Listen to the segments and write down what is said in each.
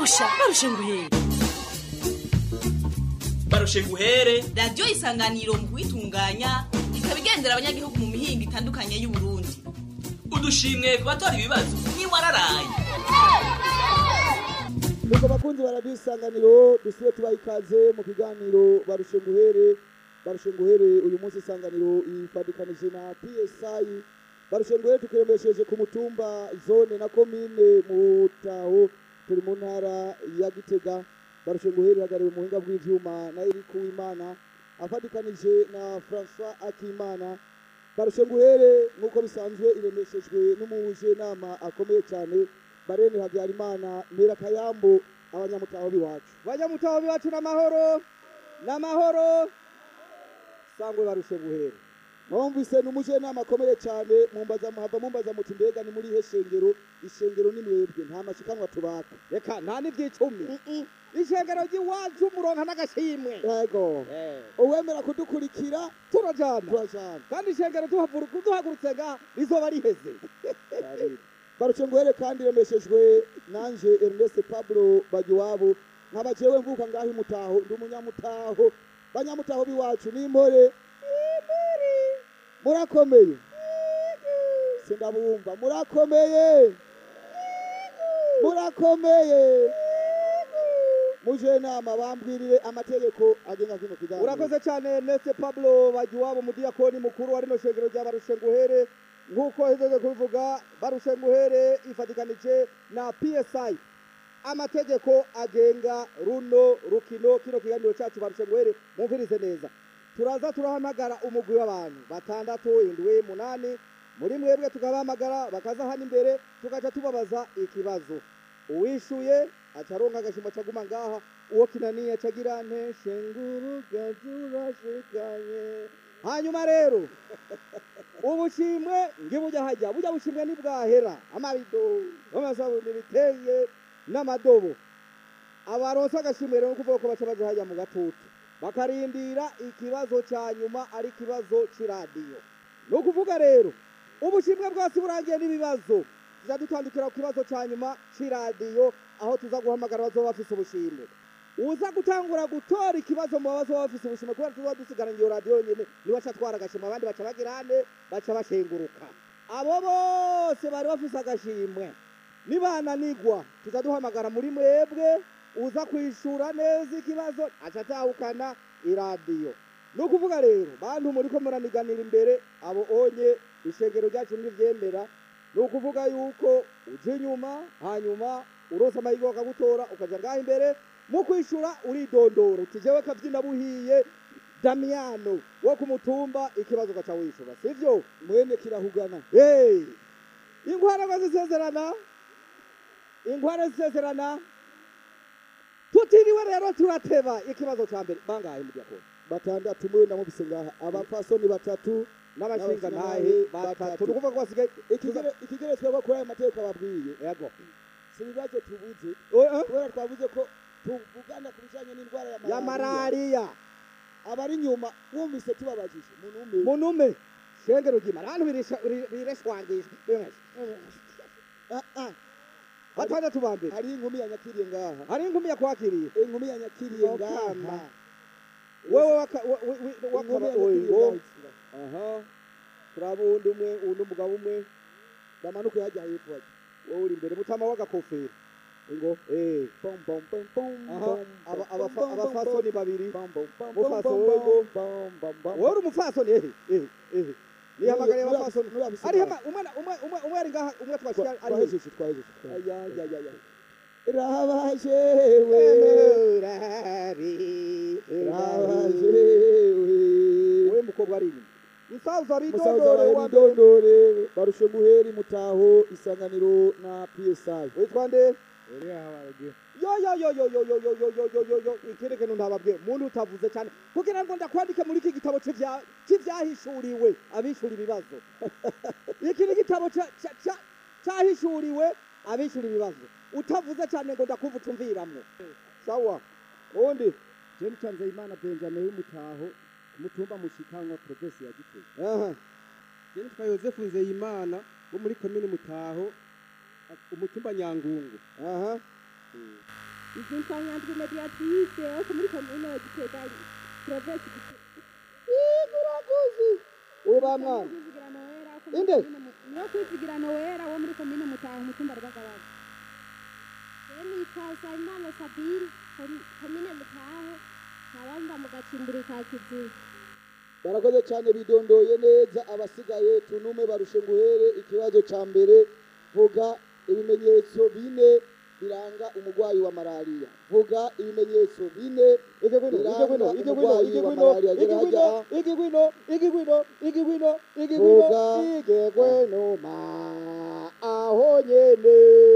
barusha barusha nguhere barushe guhere radiyo isanganiro mu kuyitunganya ikaba igendera abanyagihugu mu mihingo itandukanye y'uburundi udushimwe ku batora ibibazo ntiwararaye nuko bakunzi baradiyo isanganiro dusibe tubaha ikaze mu kiganiro barushe nguhere barushe nguhere uyu munsi isanganiro ifadikanije na psi barushe nguhere tukiremesheje ku mutumba zone na komine mutaho turi mu ntara ya gitega barushe nguhere ihagarariwe mu buhinga bw'ivyuma na eriku wimana afadikanije na francois akimana barushe nguhere nk'uko bisanzwe iremeshejwe n'umuje nama akomeye cyane barene habyarimana mpera kayambo abanyamutaho biwacu banyamutaho biwacu n'amahoro n'amahoro sangwe barushe guhera mwumvise n'umuje nama akomeye cyane mumbaza muhava mumbaza muti mbega ni muri ihe shengero ishengero ni mwebwe nta mashikanwa tubaka reka nta n'ibyicumi ishengero ry'iwacu muronka n'agashimwe yego Eh, uwemera kudukurikira turajana turajana kandi ishengero tuhavuruka duhagurutse nga rizoba riheze barushe nguhere kandi iremeshejwe nanje Ernest Pablo Bagiwabo nkaba jewe mvuka ngaho imutaho ndi umunyamutaho banyamutaho biwacu n'impore murakomeye sindabumva murakomeye murakomeye muje nama bambwirire amategeko agenga kino kiganiro urakoze cyane nese pablo bagiwabo mudiyakoni mukuru wa rino shengero rya barushe nguhere nk'uko hejeje kubivuga barushe nguhere ifatikanije na psi amategeko agenga runo rukino kino kiganiro cyacu barushe nguhere mumvirize neza turaza turahamagara umugwi w'abantu batandatu indwi munani muri mwebwe tukabahamagara bakaza hano imbere tugaca tubabaza ikibazo uwishuye acaronka agashimo caguma ngaha uwo kinaniye acagira nte shenguruka turashikanye hanyuma rero ubushimwe ngibujya hajya bujya bushimwe nibwahera amabido n'amasabuni biteye n'amadobo abaronse agashimwe rero kuvuga ko baca baja hajya mu gatutu bakarindira ikibazo cya nyuma ari ikibazo c'iradiyo ni ukuvuga rero ubushimwe bwose burangiye n'ibibazo tuza dutandukira ku kibazo cya nyuma c'iradiyo aho tuza guhamagara bazoba bafise ubushimwe uza gutangura gutora ikibazo mu babazo baba bafise ubushimwe kubera tuzoba dusigaranye iyo radiyo yonyene niwe aca atwara agashimwe abandi baca bagira ane baca bashenguruka abo bose bari bafise agashimwe nibananigwa tuza duhamagara muri mwebwe uza kwishura neza ikibazo aca atahukana iradiyo ni ukuvuga rero bantu muri ko muraniganira imbere abo onye ishengero ryacu ntiryemera ni ukuvuga yuko uja inyuma hanyuma urose amahirwe bakagutora ukaja ngaho imbere mu kwishura uridondora uti jewe kavyina buhiye damiyano wo ku mutumba ikibazo ugaca wishura sivyo mwene kirahugana hey. inkwara ngo zisezerana inkwara zisezerana tutiriwe rero turateba ikibazo ca mbere bangahe mudyakoni batandatu mwe ndamubise ngaha abapfasoni batatu n'abashinga ntahe batatu ni ukuvuga ko basigaye ikigere ikigere twebwe kuri aya mateka babwiye yego si ibibazo tubuze Oh, eh? kubera twavuze ko tuvugana ku bijanye n'indwara ya ya malariya malariya abari inyuma wumvise tubabajije muntu umwe munume shengero ry'imana abantu birisha- biri- bireshwangisha Ah, ah, batandatu ba mbere hari inkumi yanyakiriye ngaha hari inkumi yakwakiriye inkumi yanyakiriye ngaha Mukama. wewe waka- wa- wi- wi- inkumi wakaba yanyakiriye oyo ngaha aha turaba uwundi umwe uwundi umugabo umwe bamanuke hajya hepfo hajya wowe uri imbere mutama w'agakofero ngo eh Pom, pom, pom, pom, aha pom, aba- pom, abafa- pom, pom, abafasoni babiri pom, pom, pom, Mufaso pom, wego. pom, pom, pom. wowe uri umufasoni ehe ehe ehe nihamagariye Nuri- abafasoni nuri abisi ari ngaha. hama umwe na- umwe umwe umwe ari ngaha umwe twashira Twa- ari hehe? twahejeje twahejeje twahejeje. Aya, ya, ya, ya. rabaje we Emurari, rabaje emurari. we wowe mukobwa ari inyuma musaza musaza bidondore wawe wa mbere bidondore barushe guheri mutaho isanganiro na psi witwa nde yo yo yo yo yo yo yo yo yo yo yo yo ikindi kintu ntababwiye muntu utavuze cyane kugira ngo ndakwandike muri iki gitabo c'ivya- c'ivyahishuriwe abishura ibibazo iki ni igitabo ca- ca- ca- cahishuriwe abishura ibibazo utavuze cyane ngo ndakumva utumviramwo sawa undi James Nzeyimana Benjamin w'umutaho umutumba mushikanwa provinsi ya Gitega aha je nitwa Yosefu Nzeyimana wo muri komine Mutaho umutumba Nyangungu aha izitwa nyandwi mediatrice wo muri komine ya gitega provinsi iguraguzi uba mwana Inde? niyo kwizigira nowera wo muri komine mutaho umutumba rw'agabaga nitwa Nsabimana Sabine kom- komine Mutaho nkabamba mu gacimbiri ka Kiziba barakoze cyane bidondoye neza abasigaye tunume barushe nguhere ikibazo cya mbere vuga ibimenyetso bine biranga umurwayi wa malariya vuga ibimenyetso bine igigwino igigwino igigwino igigwino igigwino igigwino igigwino igigwino igigwino Vuga. igigwino ma aho nyene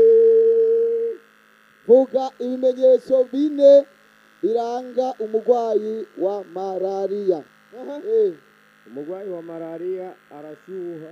vuga ibimenyetso bine biranga umurwayi wa malariya Aha. Eh, umurwayi wa malariya arashyuha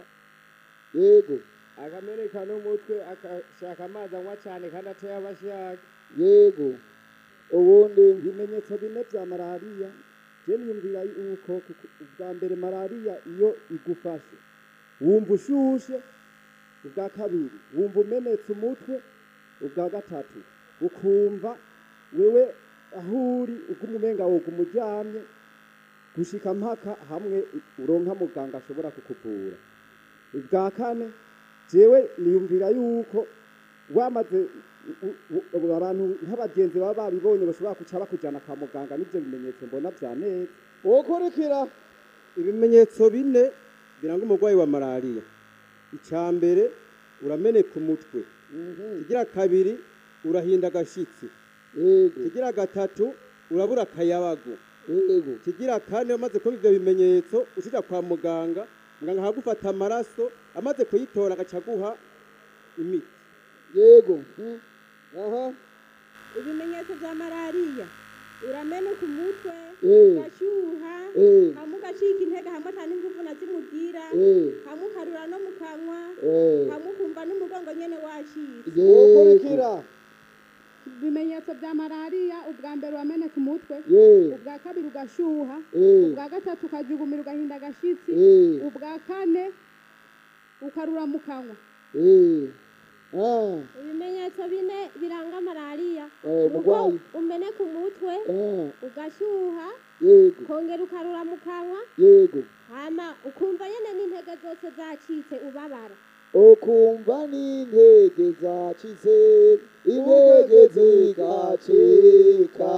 yego akameneka n'umutwe agashaka amazi anywa cyane kandi ateye abashaka yego ubundi ibimenyetso bine bya malariya je niyumvira yuko kuku- ubwa mbere malariya iyo igufashe wumva ushushe ubwa kabiri wumva umenetse umutwe ubwa gatatu ukumva wewe aho uri uguma umenga woguma uryamye gushika mpaka hamwe uronka muganga ashobora kukuvura ubwa kane jewe niyumvira yuko wamaze u- u- u- abantu nk'abagenzi baba babibonye bashobora kuca bakujyana kwa muganga n'ibyo bimenyetso mbona bya neza ukurikira ibimenyetso bine biranga umurwayi wa malariya icya mbere urameneka umutwe ikigira kabiri urahinda agashyitsi yego ikigira gatatu urabura akayabago yego ikigira kane umaze kuba ibyo bimenyetso ushyira kwa muganga muganga akagufata amaraso amaze kuyitora agaca aguha imiti yego mm, aha ibimenyetso bya malariya urameneka umutwe Eh. ugashyuha Eh. hamwe ugacika intege hamwe atari ingufu na zimugira Eh. hamwe ukarura no mu kanwa Eh. hamwe ukumva n'umugongo nyene washitse yego ukurikira ibimenyetso bya malariya ubwa mbere urameneka umutwe ye ubwa kabiri ugashyuha Eh. ubwa gatatu ukajugumira ugahinda agashitsi Eh. ubwa kane ukarura mu kanwa eh ah ibimenyetso bine biranga malariya Eh, nuko umurwayi. umeneka umutwe ah ugashyuha yego kongera ukarura mu kanwa yego hama ukumva nyene n'intege zose zacitse ubabara ukumva n'intege zacitse intege zigacika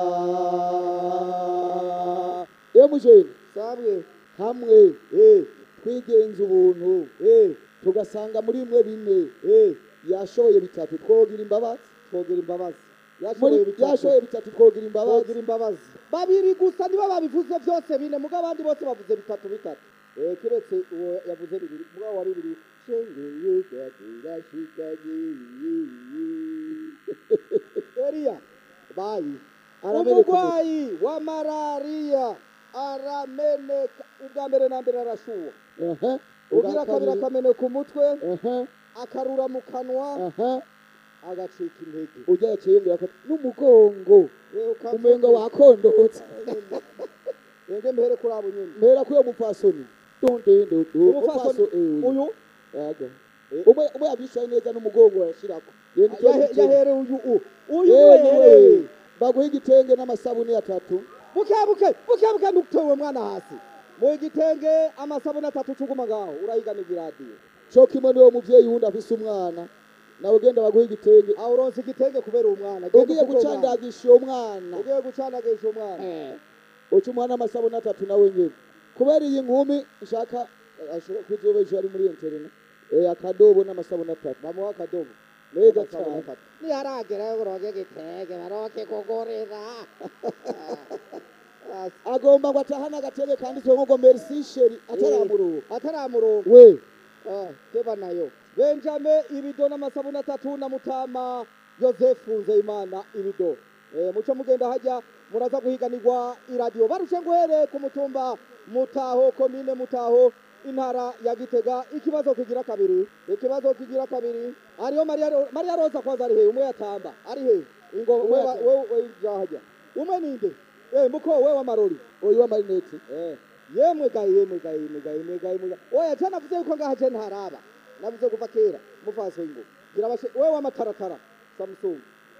iyo mujeni sabwe hamwe eh twigenza ubuntu eh tugasanga muri mwe bine eh yashoboye bitatu twogira imbabazi twogira imbabazi muri yashoboye bitatu yashoboye bitatu twogira imbabazi twogira imbabazi babiri gusa nibo babivuze byose bine mugabo abandi bose bavuze bitatu bitatu eh kiretse uwo yavuze bibiri mugabo wa bibiri shengeye gagira shikaye Elia bayi Arameneka umurwayi wa malariya arameneka ubwa mbere na mbere arashuha aha ugira kabiri akameneka umutwe aha akarura mu kanwa aha agacika intege ujya yakiyongera ko n'umugongo Eh, ukavuga- umenga wakondotse enge mbere kuri abo nyene mpera kuri uwo mupfasoni dondondo umupfasoni uyu yaga umwe umwe yabishaye neza n'umugongo yashirako yenda yahe- yahere uyu u uyu yewe niwe yahereye baguha igitenge n'amasabuni atatu buke buke buke buke ntutewe uwo mwana hasi mu gitenge amasabune atatu cuguma ngaho urayiganirwa iradiyo cyo kimwe niwo muvyeyi wundi afise umwana nawe ugenda baguha igitenge aho uronse igitenge kubera uwo mwana Genda ugiye ufuke uwo mwana. gucandagisha uwo mwana ugiye gucandagisha umwana uca umwana amasabuni atatu nawe nyene kubera iyi nkumi nshaka ashobora kuzoba ejo ari muri internet eh akadobo n'amasabuni atatu bamuha akadobo neza Amasabune cyane atatu. niharagera yo kuronka igitenge baronke kugurira agomba ngo atahane agatebe kanditswe ngo merci sheri ataramuruha ataramuronka we Ah, keba nayo benjame ibido n'amasabune atatu na mutama yosefu nzeyimana ibido eh, muco mugenda hajya muraza guhiganirwa iradiyo barushe nguhere ku mutumba mutaho komine mutaho intara ya gitega ikibazo kigira kabiri ikibazo kigira kabiri ariyo mariya Ro- mariya roza kwanza ari he umwe yatamba ari he ingo Umwe wewe yatamba. wewe jahajya umwe ninde eh muko wewe wa marori uyu wa marinete Eh, yemwe gayi yemwe gayi yemwe gayi yemwe gayi yemwe gayi oya cyane navuze yuko ngaha je ntaraba navuze kuva kera mufaso ingo gira bashe wewe w'amataratara samsung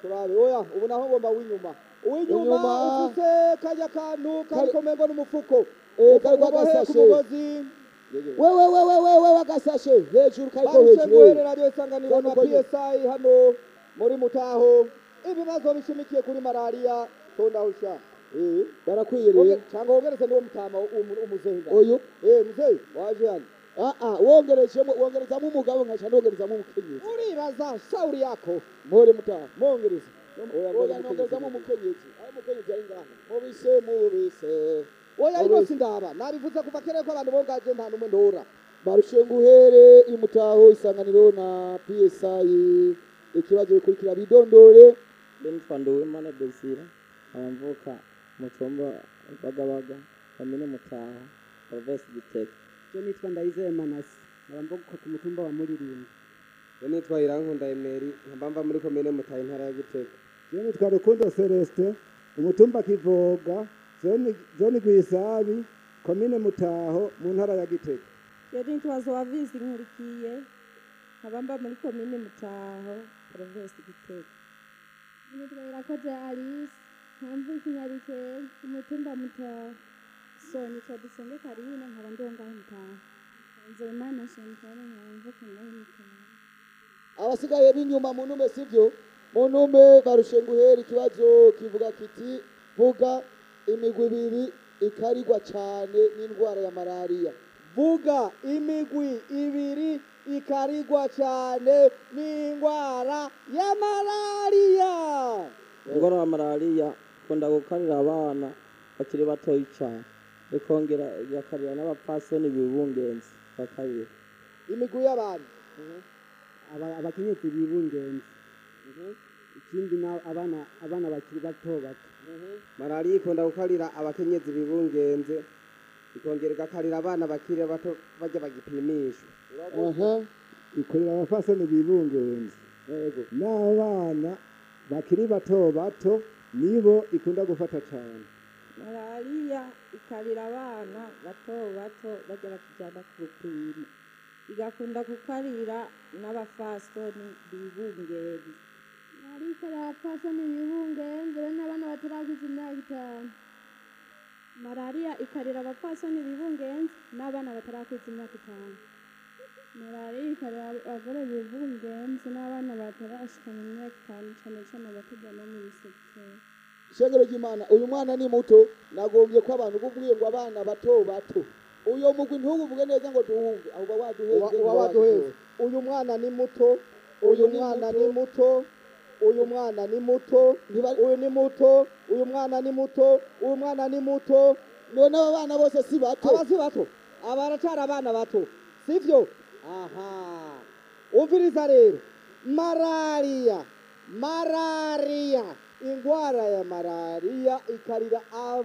turabe oya ubu naho ngomba w'inyuma uw'inyuma Unyuma. ufise kajya kantu kariko mengo n'umufuko Eh, kariko Ukabohe ku agasashe. mugozi wewe wewe wewe agasashe hejuru kariko barushe hejuru guhere radiyo isanganiro Kandi na uko nyene. psi hano muri mutaho ibibazo bishimikiye kuri malariya tondahusha Eh, barakwiye woge- rero cyangwa wogereze niwo mutama umu- umuzehe ngaho. uyu Eh, muzehe waje hano ah ah wongerejemo wongerezamo umugabo nkaca nongerezamo umukenyezi uribaza shauri yako mpore mutaha mongereza oya nongerezamo umukenyezi aho umukenyezi ari ngaha mubise mubise oya Abo- ino sindaba nabivuze kuva kera ko abantu bongaje nta numwe ndora barushenguhere imutaho isanganiro na psi ikibazo bikurikira bidondore Benitwa Nduwimana Desire abamvuka mu cyumba Bagabaga komine Mutaho Province Gitega Je nitwa Ndayizeye Manasi abamvuka ku mutumba wa Muririmbo Je nitwa Irankunda Emery nkaba mva muri komine Mutaho intara ya Gitega Je nitwa Rukundo Celestin umutumba Kivoga zone zone Gwisabi komine Mutaho mu ntara ya Gitega Je nitwa Zoavizi Nkurikiye nkabamba muri komine Mutaho province Gitega nitwa irakoze alice nkamvuka inyarukeye umutumba mutaho so nitwa Dusenge Karina nkaba ndongaho mutaho nzeyimana shantare nkamvuka ngaho mutaho abasigaye b'inyuma mu ntume sivyo mu ntume barushenguhere ikibazo kivuga kiti vuga imigwi ibiri ikarigwa cyane n'indwara ya malariya vuga imigwi ibiri ikarigwa cyane n'indwara ya malariya ingwara ya malariya ikunda gukarira abana bakiri batoyi cyane ikongera igakarira n'abapfasoni bibungenzi ba kabiri imigwi y'abantu aba- abakenyezi bibungenzi ikindi na abana abana bakiri bato bato malariya ikunda gukarira abakenyezi bibungenze ikongera igakarira abana bakiri bato bajya bagipimishwa aha ikorera abafasoni bibungenzi yego n'abana bakiri bato bato nibo ikunda gufata cyane malariya ikarira abana bato bato bajya bakijyana ku rupimo igakunda gukarira n'abafasoni bibungenzi ariko abapfasoni bibungenze be n'abana bataragize imyaka itanu malariya ikarira abapfasoni bibungenzi n'abana batarakwiza imyaka itanu malariya ikarira abagore bibungenze n'abana batarashika mu myaka itanu cane cane abatujyana mu bisekiteri ishengero ry'imana uyu mwana ni muto nagombye ko abantu bubwiye ngo abana bato bato uyo mugwi ntuwuvuge neza ngo tuwumve ahubwo waduheze uba uba waduheze uyu mwana ni muto uyu Uyu ni mwana muto. ni muto uyu mwana ni muto Ntiba- uyu ni muto uyu mwana ni muto uyu mwana ni muto none aba bana bose si bato aba si bato aba baracyari abana bato sivyo aha umviriza rero malariya malariya indwara ya malariya ikarira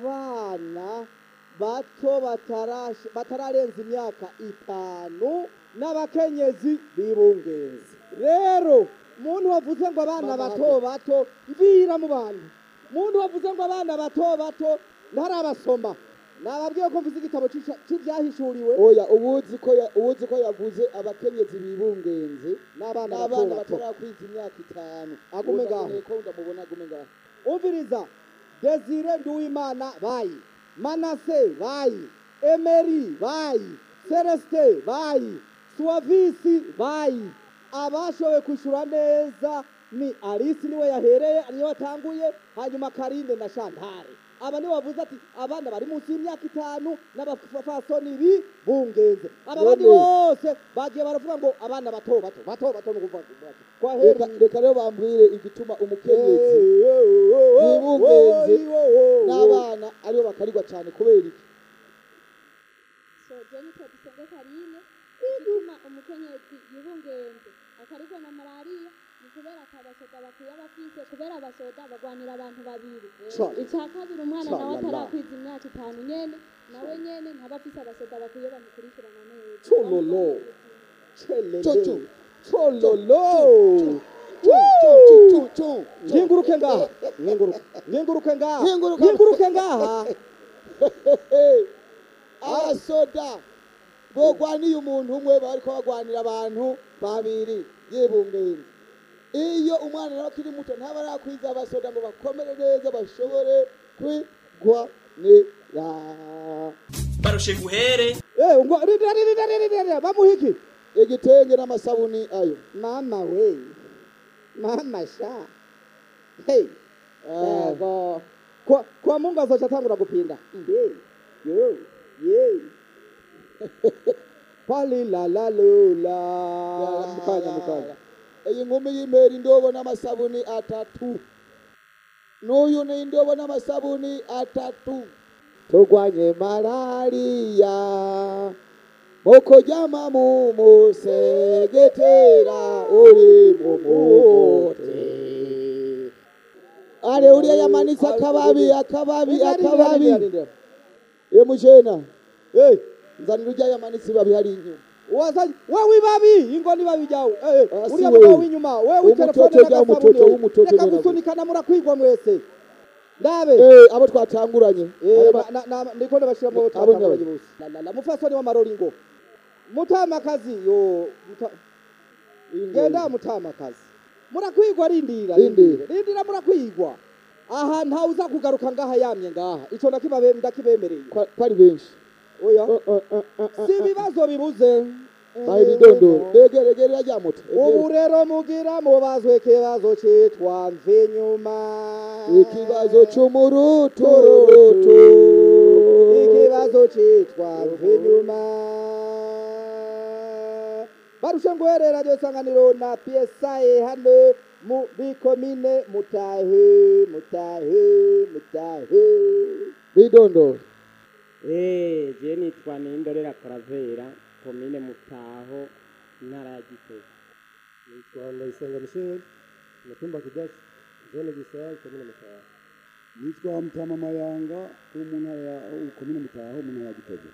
abana bato batarash- batararenza imyaka itanu n'abakenyezi bibungenzi rero muntu wavuze ngo abana Mama bato hafi. bato mvira mu bantu muntu wavuze ngo abana bato bato ntarabasoma nababwiye ko mvuze igitabo c'ica- c'ivyahishuriwe oya ubuzi ko ya- ubuzi ko yavuze abakenyezi bibungenze n'abana bato n'abana bato batarakwiza imyaka itanu Agume Ubu ngaho. ndakeneye ko ndamubona agume ngaho umviriza desire nduwimana bayi manase bayi emeri bayi celestin bayi suwavisi bayi abashoboye kwishyura neza ni alice niwe yahereye niwe watanguye hanyuma karinde na shantare aba niwe bavuze ati abana bari munsi y'imyaka itanu n'abafasoni bibungenze aba bandi None. bose bagiye baravuga ngo abana bato bato bato bato ni ukuvuga kwa reka heri reka rero bambwire igituma umukenyezi yibungenze n'abana aribo bakarigwa cyane kubera iki so je nitwa dusenge karine igituma umukenyezi yibungenze akarigwa na malariya ni kubera atabasoda bakwiye abafise kubera abasoda bagwanira abantu babiri Ca- icya kabiri umwana Ca- nawe la- la. atarakwiza imyaka itanu nyene nawe nyene ntaba afise abasoda bakwiye bamukurikirana neza Chololo. Chu, Chelele. chu. Chololo. Chu, chu, chu, chu, chu. Nginguruke ngaha. Nginguruke. Nginguruke ngaha. Nginguruka. Nginguruke ngaha. abasoda bogwaniye umuntu umwe bariko bagwanira abantu babiri yibungenze iyo umwana nawe akiri muto ntaba arakwiza abasoda ngo bakomere neza bashobore kwigwanira barushe nguhere Eh, ngo rindira rindira rindira bamuha iki igitenge n'amasabuni ayo mama we mama sha hey yego kwa kwa mungu azoca atangura gupinda Hey, yo ye pali la la lula mukanya mukanya iyi nkumi y'imera indobo n'amasabuni atatu n'uyu ni indobo n'amasabuni atatu turwanye malariya mukuryama mu musegetera uri mu mugote ale uriya yamanitse akababi akababi akababi ye mujena nzanira ujya yamanitse ibabi hari inyuma wazanye wewe ibabi ingo nibabi ryawe Eh, eh, Asi uriya we. mugabo w'inyuma wewe Umutoto w'itelefone rya umutoto, n'agasabune w'umutoto reka rya gusunikana murakwigwa mwese ndabe Eh, abo twatanguranye Eh, Aba- na- na- na- ndiko ndabashira mu Abo twatanguranye nyabo. bose La- la- la, mufasoni w'amaroringo mutamakazi yo muta- genda mutamakazi murakwigwa rindira Rindira. rindira murakwigwa aha ntawe uza kugaruka ngaha yamye ngaha ico ndakibabe- ndakibemereye ko ari benshi oya si ibibazo bibuze bahe ibidondoro begeregere rya moto ubu rero mugira mubazwe ikibazo citwa mve nyuma ikibazo c'umuruturutu ikibazo citwa mve nyuma barushe nguhere radiyo isanganiro na psa hano muri komine mutahe mutahe mutahe bidondoro Eh, je nitwa Nindorera Karavera, komine Mutaho, intara ya Gitega. nitwa ndayisenga michel umutumba kidasi zone gisaya komine mutaho nitwa mutama mayanga wo mu ntara ya wo komine mutaho mu ntara ya gitega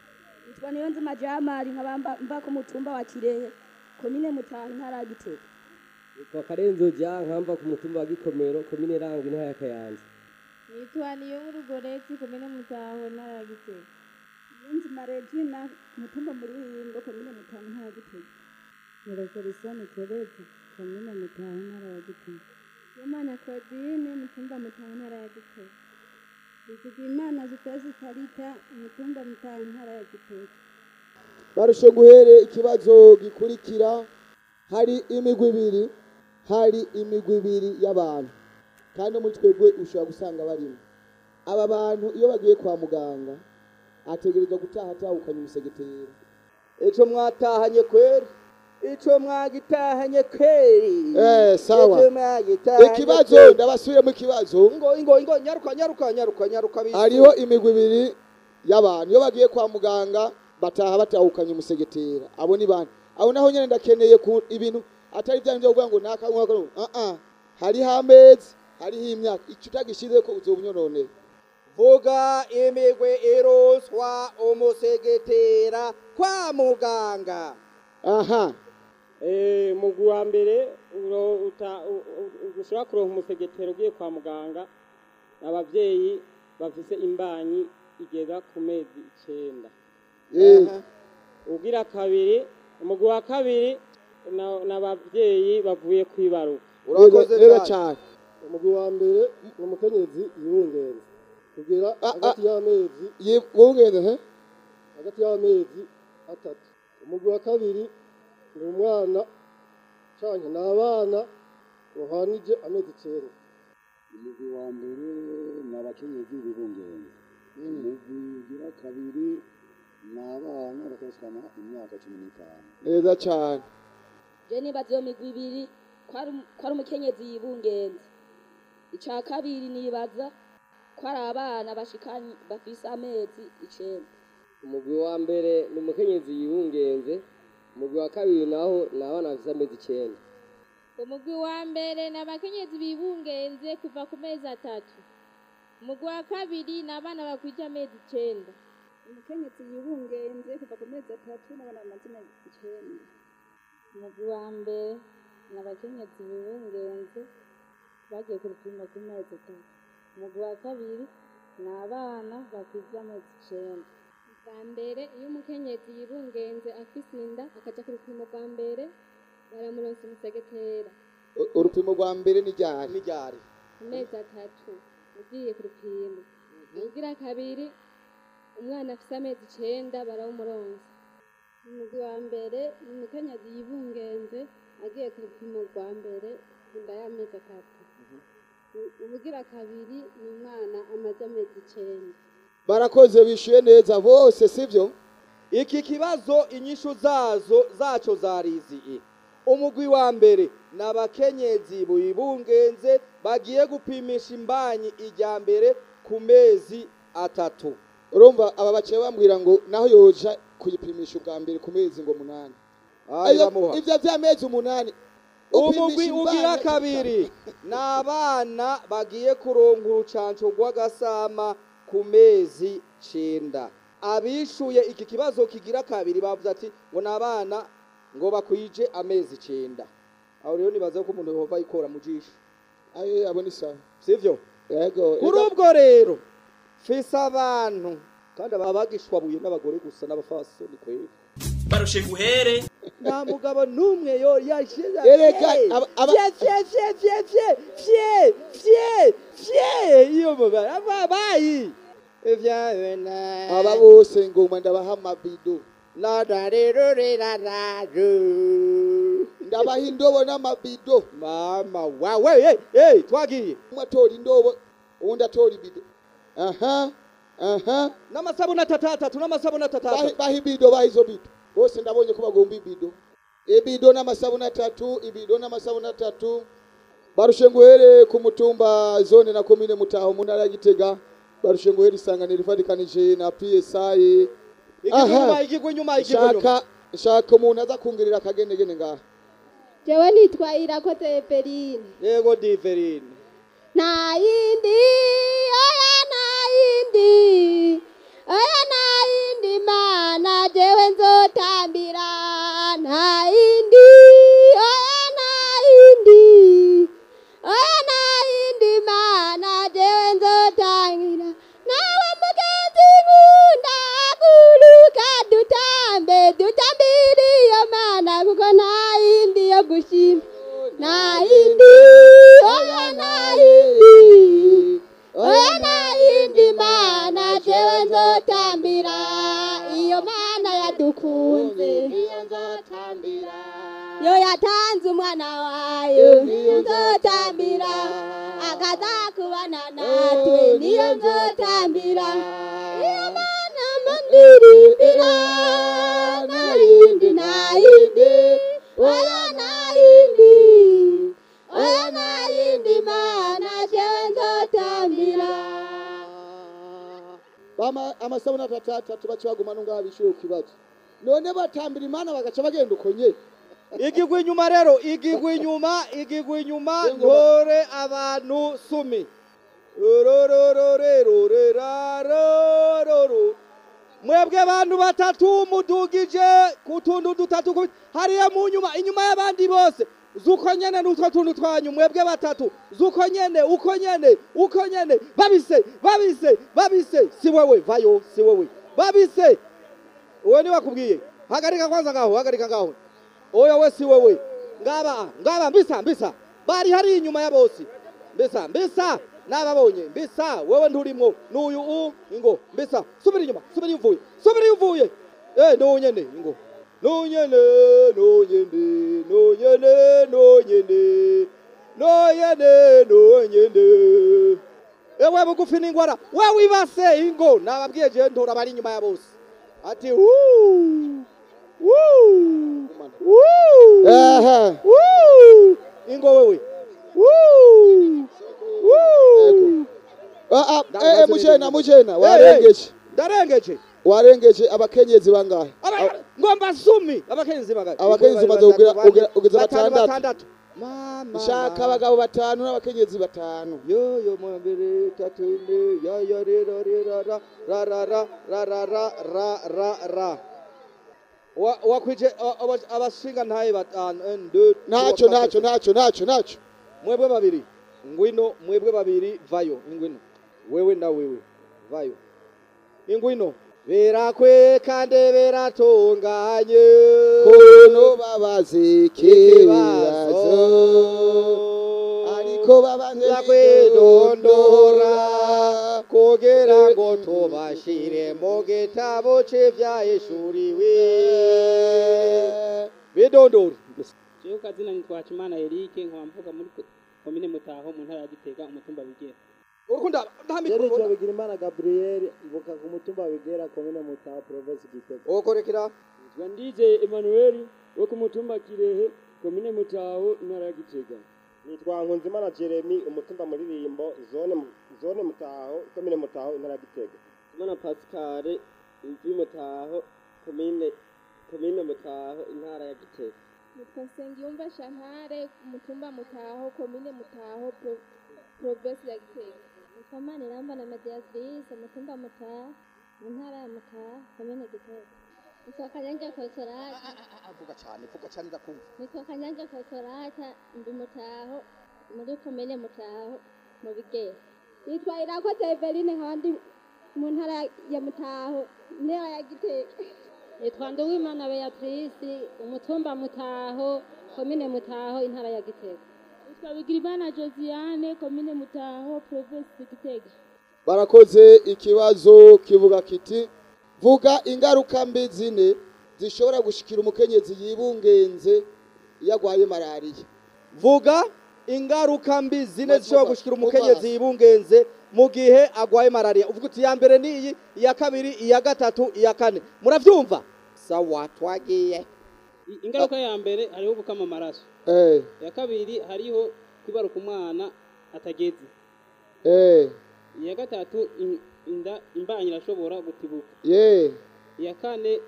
nitwa niyonzima jamari nkaba mba- mba ku mutumba wa kirehe komine mutaho intara ya gitega Nitwa Karenzo Jean nkamba ku mutumba wa Gikomero komine Rango intara ya Kayanza. nitwa niyo nkuru goreti komine mutaho ntara ya gitega niyonzima regina mutumba muri wingo komine mutaho intara ya gitega Nyirakorisoni Tereza, komine Mutaho, intara ya Gitega. yomana claudine mutumba mutaho ntara ya gitega Bizigimana Zipesi Karita, umutumba Mutaho, intara ya Gitega. barushe guhere ikibazo gikurikira hari imigwi ibiri hari imigwi ibiri y'abantu kandi muri twebwe ushobora gusanga barimo aba bantu iyo bagiye kwa muganga ategerezwa gutaha atahukanye umusegetera ico mwatahanye kweri ico mwagitahanye kweri Eh, sawa. Ico mwagitahanye ikibazo kweri. ndabasubiremo ikibazo ingo ingo ingo nyaruka nyaruka nyaruka nyaruka bisi hariho imigwi ibiri y'abantu iyo bagiye kwa muganga bataha batahukanye umusegetera abo ni bane abo naho nyine ndakeneye ku ibintu atari bya byo kuvuga ngo nakanywa kano ah ah hariho amezi hariho imyaka icyo utagishize ko uzobunyononera vuga imigwi iroswa umusegetera kwa muganga aha Eh, mugwi wa mbere uro- uta- u- u- ushobora kuronka umusegetero ugiye kwa muganga abavyeyi bafise imbanyi igera ku mezi icenda Eh. ugira kabiri umugwi wa kabiri na- n'abavyeyi bavuye kwibaruka rero cyane umugwi wa mbere ni umukenyezi yibungenze kugera hagati y'amezi yibungenze he hagati y'amezi atatu umugwi wa kabiri ni umwana canke ni abana bahanije amezi icenda umugwi wa mbere ni abakenyezi bibungenze umugwi ugira kabiri ni abana bakashikana imyaka cumi n'itanu neza cyane je nibaza iyo migwi ibiri ko ari um- ko ari umukenyezi yibungenze ica kabiri nibaza ko ari abana bashikanye bafise amezi icenda Umugwi wa mbere ni umukenyezi yibungenze, umugwi wa kabiri naho ni abana bafise amezi icenda. umugwi wa mbere ni abakenyezi bibungenze kuva ku mezi atatu umugwi wa kabiri ni abana bakwije amezi icenda umukenyezi yibungenze kuva ku mezi atatu n'abana bamaze amezi icenda Umugwi wa mbere ni abakenyezi bibungenze bagiye ku rupimo ku mezi atatu. Umugwi wa kabiri ni abana bakwije amezi icenda. bwa mbere iyo umukenyezi yibungenze afise inda akaja ku rupimo rwa mbere baramuronsa umusegetera U- urupimo rwa mbere ni ryari ni ryari amezi atatu ugiye ku rupimo ugira kabiri umwana afite amezi icenda barawumuronsa umugwi wa mbere ni umukenyezi yibungenze agiye ku rupimo rwa mbere inda y'amezi atatu U- ubugira kabiri ni umwana amaze amezi icenda barakoze bishyuye neza bose sibyo iki kibazo inyishu zazo zaco zariziye umugwi wa mbere ni abakenyezi bibungenze bagiye gupimisha imbanyi ijya mbere ku mezi atatu urumva aba baciye bambwira ngo naho yoja kuyipimisha ubwa mbere ku mezi ngo munani Ah, iramuha. ibyo by'amezi umunani umugwi upimisha ugira imbanyi- kabiri ni abana bagiye kuronka urucanco rw'agasama ku mezi cenda abishuye iki kibazo kigira kabiri bavuze ati ngo ni abana ngo bakwije amezi cenda aho rero nibaza ko umuntu yehova yikora mu jisho ayo abo ni sawa sivyo yego kuri ubwo rero fise abantu kandi abagishwabuye n'abagore gusa n'abafasoni kweri barushe guhere nta mugabo n'umwe yo yashize Erega, aba- aba- fye fye fye fye fye fye fye iyo mubara ababayi ivyawe na aba bose ngoma ndabaha amabido nadarerorerararo ndabaha indobo n'amabido mama wawe hey, hey, twagiye umwe atora indobo uwundi atora ibido aha aha n'amasabuni atatu atatu n'amasabuni atatu baha atatu baha ibido baha izo bido bose ndabonye ko bagomba ibido ibido n'amasabuni atatu ibido n'amasabuni atatu barushe nguhere ku mutumba zone na komine mutaho mu ntara ya gitega barushe nguhere isanganiro ifatikanije na psi igigwa inyuma igigwa inyuma igigwa inyuma shaka shaka umuntu aza kungirira akagenegene ngaha jewe nitwa irakoze eveline yego diverine nta yindi oya nta yindi oya nta yindi mana jewe nzotambira nta yindi oya nta yindi oya nta yindi mana jewe nzotangira nawe mugenzi nkunda guruka dutambe dutambire iyo mana kuko nta yindi yo gushima nta yindi oya nta yindi oya nta yindi mana jewe nzotambira iyo mana yadukunze iyo nzotambira yo yatanze umwana wayo niyo nzotambira akaza kubana natwe niyo nzotambira iyo mana mandirimbira nta yindi nta yindi oya nta yindi oya nta yindi mana jewe nzotambira bama amasabuni atatu atatu baca baguma nungaha bishyuye ku kibazo none batambira imana bagaca bagenda uko nye igigwa inyuma rero igigwa inyuma igigwa inyuma ntore abantu sumi rororororororororo mwebwe abantu batatu mudugije ku tuntu dutatu ku- hariya mu nyuma inyuma y'abandi bose zuko nyene n'utwo tuntu twanyu mwebwe batatu zuko nyene uko nyene uko nyene babise babise babise si wewe vayo si wewe babise uwe ni wakubwiye hagarika kwanza ngaho hagarika ngaho oya we si wewe ngaba ngaba mbisa mbisa bari hari inyuma ya bosi mbisa mbisa nababonye mbisa wewe nturimwo n'uyu u ingo mbisa subira inyuma subira iyo uvuye subira iyo uvuye eh nonyene ingo nonyene nonyene nonyene nonyene nonyene nonyene ewe bugufi n'ingwara we wibase ingo nababwiye je ntora bari inyuma ya bose ati wuu wuu wuu Aha. wuu ingo wewe wuu wuu Ah, ah, eh, mujena mujena warengeje ndarengeje warengeje abakenyezi bangahe Aba- ngomba sumi abakenyezi bagari abakenyezi umaze kugira ugira- ugeze batanu batandatu batandatu mama shaka abagabo batanu n'abakenyezi batanu yo yo mu mbere tatu ine ya ya re ra re ra ra ra ra ra ra ra ra ra ra ra Wa- wakwije a- aba- abashinga ntaye batanu un, deux, ntacyo trois, ntacyo quatre, ntacyo ntacyo ntacyo mwebwe babiri ngwino mwebwe babiri vayo ingwino wewe na wewe vayo ingwino birakwiye kandi biratunganye kuntu babaza ikibazo ariko babanje kwidondora kugira ngo tubashire mu gitabo c'ivyahishuriwe bidondora jewe kazina nitwa Hakimana Eric nkaba mvuga muri ko- komine Mutaho mu ntara ya Gitega umutumba bigera urukunda Yericyo Bigirimana Gabriel mvuka ku mutumba wigera komine Mutaho province Gitega. Okorekera Nitwa Ndije Emmanuel wo ku mutumba Kirehe komine Mutaho intara ya Gitega. nitwa nkunzimana jeremy umutumba muririmbo zone Mu- zone mutaho komine mutaho intara ya gitega Imana Pascal imvi Mutaho komine komine Mutaho intara ya Gitega. nitwa nsengiyumva shantare umutumba mutaho komine mutaho pro- provinsi ya gitega nitwa maniramba na mediatrice umutumba mutaha mu ntara ya mutaha komine gitega nitwa kanyanja kosorata vuga cyane vuga cyane ndakumva nitwa kanyanja kosorata ndi mutaho muri komine mutaho mu bigera nitwa irakoze eveline nkaba ndi mu ntara ya mutaho intara ya gitega nitwa nduwimana beatrice umutumba mutaho komine mutaho intara ya gitega nitwa bigirimana josiane komine mutaho provinsi gitega barakoze ikibazo kivuga kiti vuga ingaruka mbi zine zishobora gushikira umukenyezi yibungenze iyo agwaye malariya vuga ingaruka mbi zine zishobora gushikira umukenyezi yibungenze mu gihe agwaye malaria uvuga uti iya mbere ni iyi iya kabiri iya gatatu iya kane muravyumva sawa twagiye I- ingaruka ya mbere hariho gukama amaraso eh iya kabiri hariho kwibaruka umwana atageze eh iya gatatu in- inda imbanyi irashobora gutibuka ye iya kane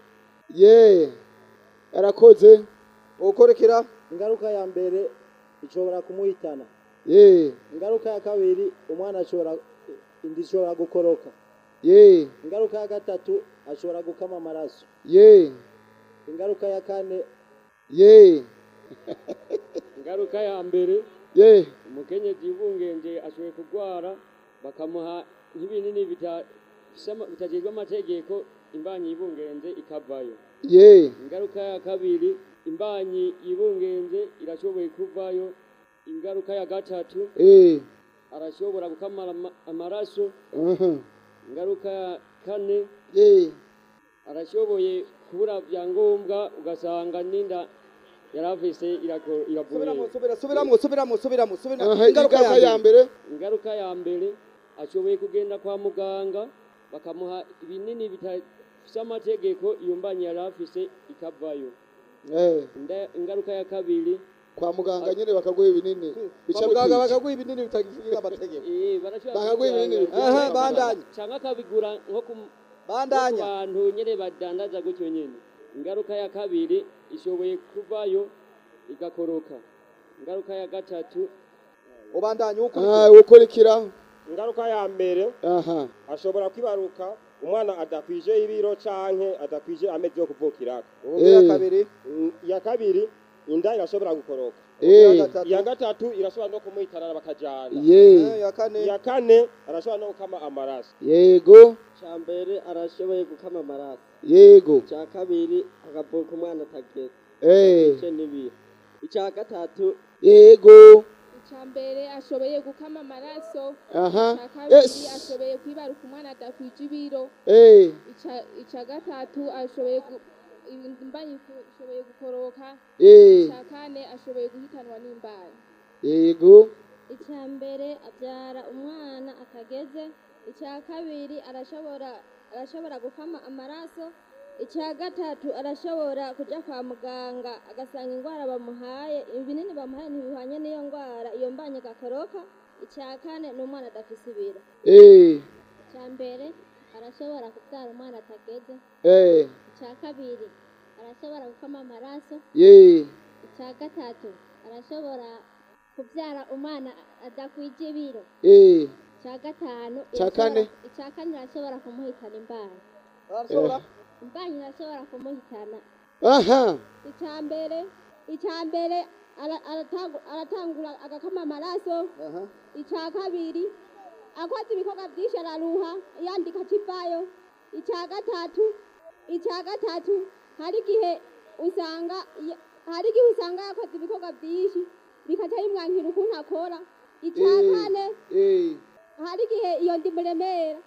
ye arakoze ukorekera Ingaruka ya mbere ishobora kumuhitana. ye Ingaruka ya kabiri umwana ashobora indi ishobora gukoroka. ye Ingaruka ya gatatu ashobora gukama amaraso. ye Ingaruka ya kane ye Ingaruka ya mbere ye umukenyezi yibungenje ashoboye kurwara bakamuha nk'ibinini bita- bisama- bitajejwe amategeko imbanyi yibungenze ikavayo. ye Ingaruka ya kabiri imbanyi yibungenze irashoboye kuvayo. Ingaruka ya gatatu eh arashobora gukamara ama- amaraso. aha Ingaruka ya kane ye arashoboye kubura byangombwa ugasanga n'inda yaravise irago- iravuye subiramo subiramo subiramo subiramo subiramo aha ingaruka ya mbere ingaruka ya mbere ashoboye kugenda kwa muganga bakamuha ibinini bitafise amategeko iyo mbanyi yari afise ikavayo eh Inda- ingaruka ya kabiri kwa muganga nyene bakaguha ibinini bica kwa muganga bikwica. bakaguha ibinini bitagira amategeko Eh, barashobora Bakaguha ibinini kubigura- bigira Aha, bandanye. canke akabigura nko ku Bandanya. nko ku bantu nyene badandaza gutyo nyene ingaruka ya kabiri ishoboye kuvayo igakoroka ingaruka ya gatatu ubandanye ah ukurikira ingaruka ya mbere aha ashobora kwibaruka umwana adakwije ibiro canke adakwije amezi yo kuvukirako Ubugira Eh. kabiri. Mm, iya kabiri inda irashobora gukoroka Eh. iya gatatu irashobora no kumuhitanana bakajana Ye. Eh, iya kane iya kane arashobora no gukama amaraso yego Icya mbere arashoboye gukama amaraso. yego Icya kabiri akavuka umwana atageze. Eh. Icyo n'ibiri. Icya gatatu yego icya mbere ashoboye gukama amaraso Aha. icya kabiri Yes. ashoboye kwibaruka umwana adakwije ibiro eh Ica- icya gatatu ashoboye gu- imbanyi ifu- ishoboye gukoroka Eh. icya kane ashoboye guhitanwa n'imbanyi yego icya mbere abyara umwana atageze icya kabiri arashobora arashobora gukama amaraso icya gatatu arashobora kujya kwa muganga agasanga indwara bamuhaye ibinini bamuhaye ntibihwanye n'iyo ndwara iyo mbanye igakoroka icya kane ni umwana adafise ibiro eh icya mbere arashobora kubyara umwana atageze eh icya kabiri arashobora gukama amaraso ye icya gatatu arashobora kubyara umwana adakwije ibiro eh icya gatanu Icya irashobora- kane? icya kane irashobora kumuhitana imbanyi arashobora imbanyi irashobora kumuhitana aha icya mbere icya mbere ara- aratangu- aratangura agakama amaraso icya kabiri akoze ibikorwa byinshi araruha yandika kivayo icya gatatu icya gatatu hari igihe usanga ya- hari igihe usanga yakoze ibikorwa byinshi bikaca bimwankira ukuntu akora icya Eh, kane eh, hari igihe iyo ndi muremera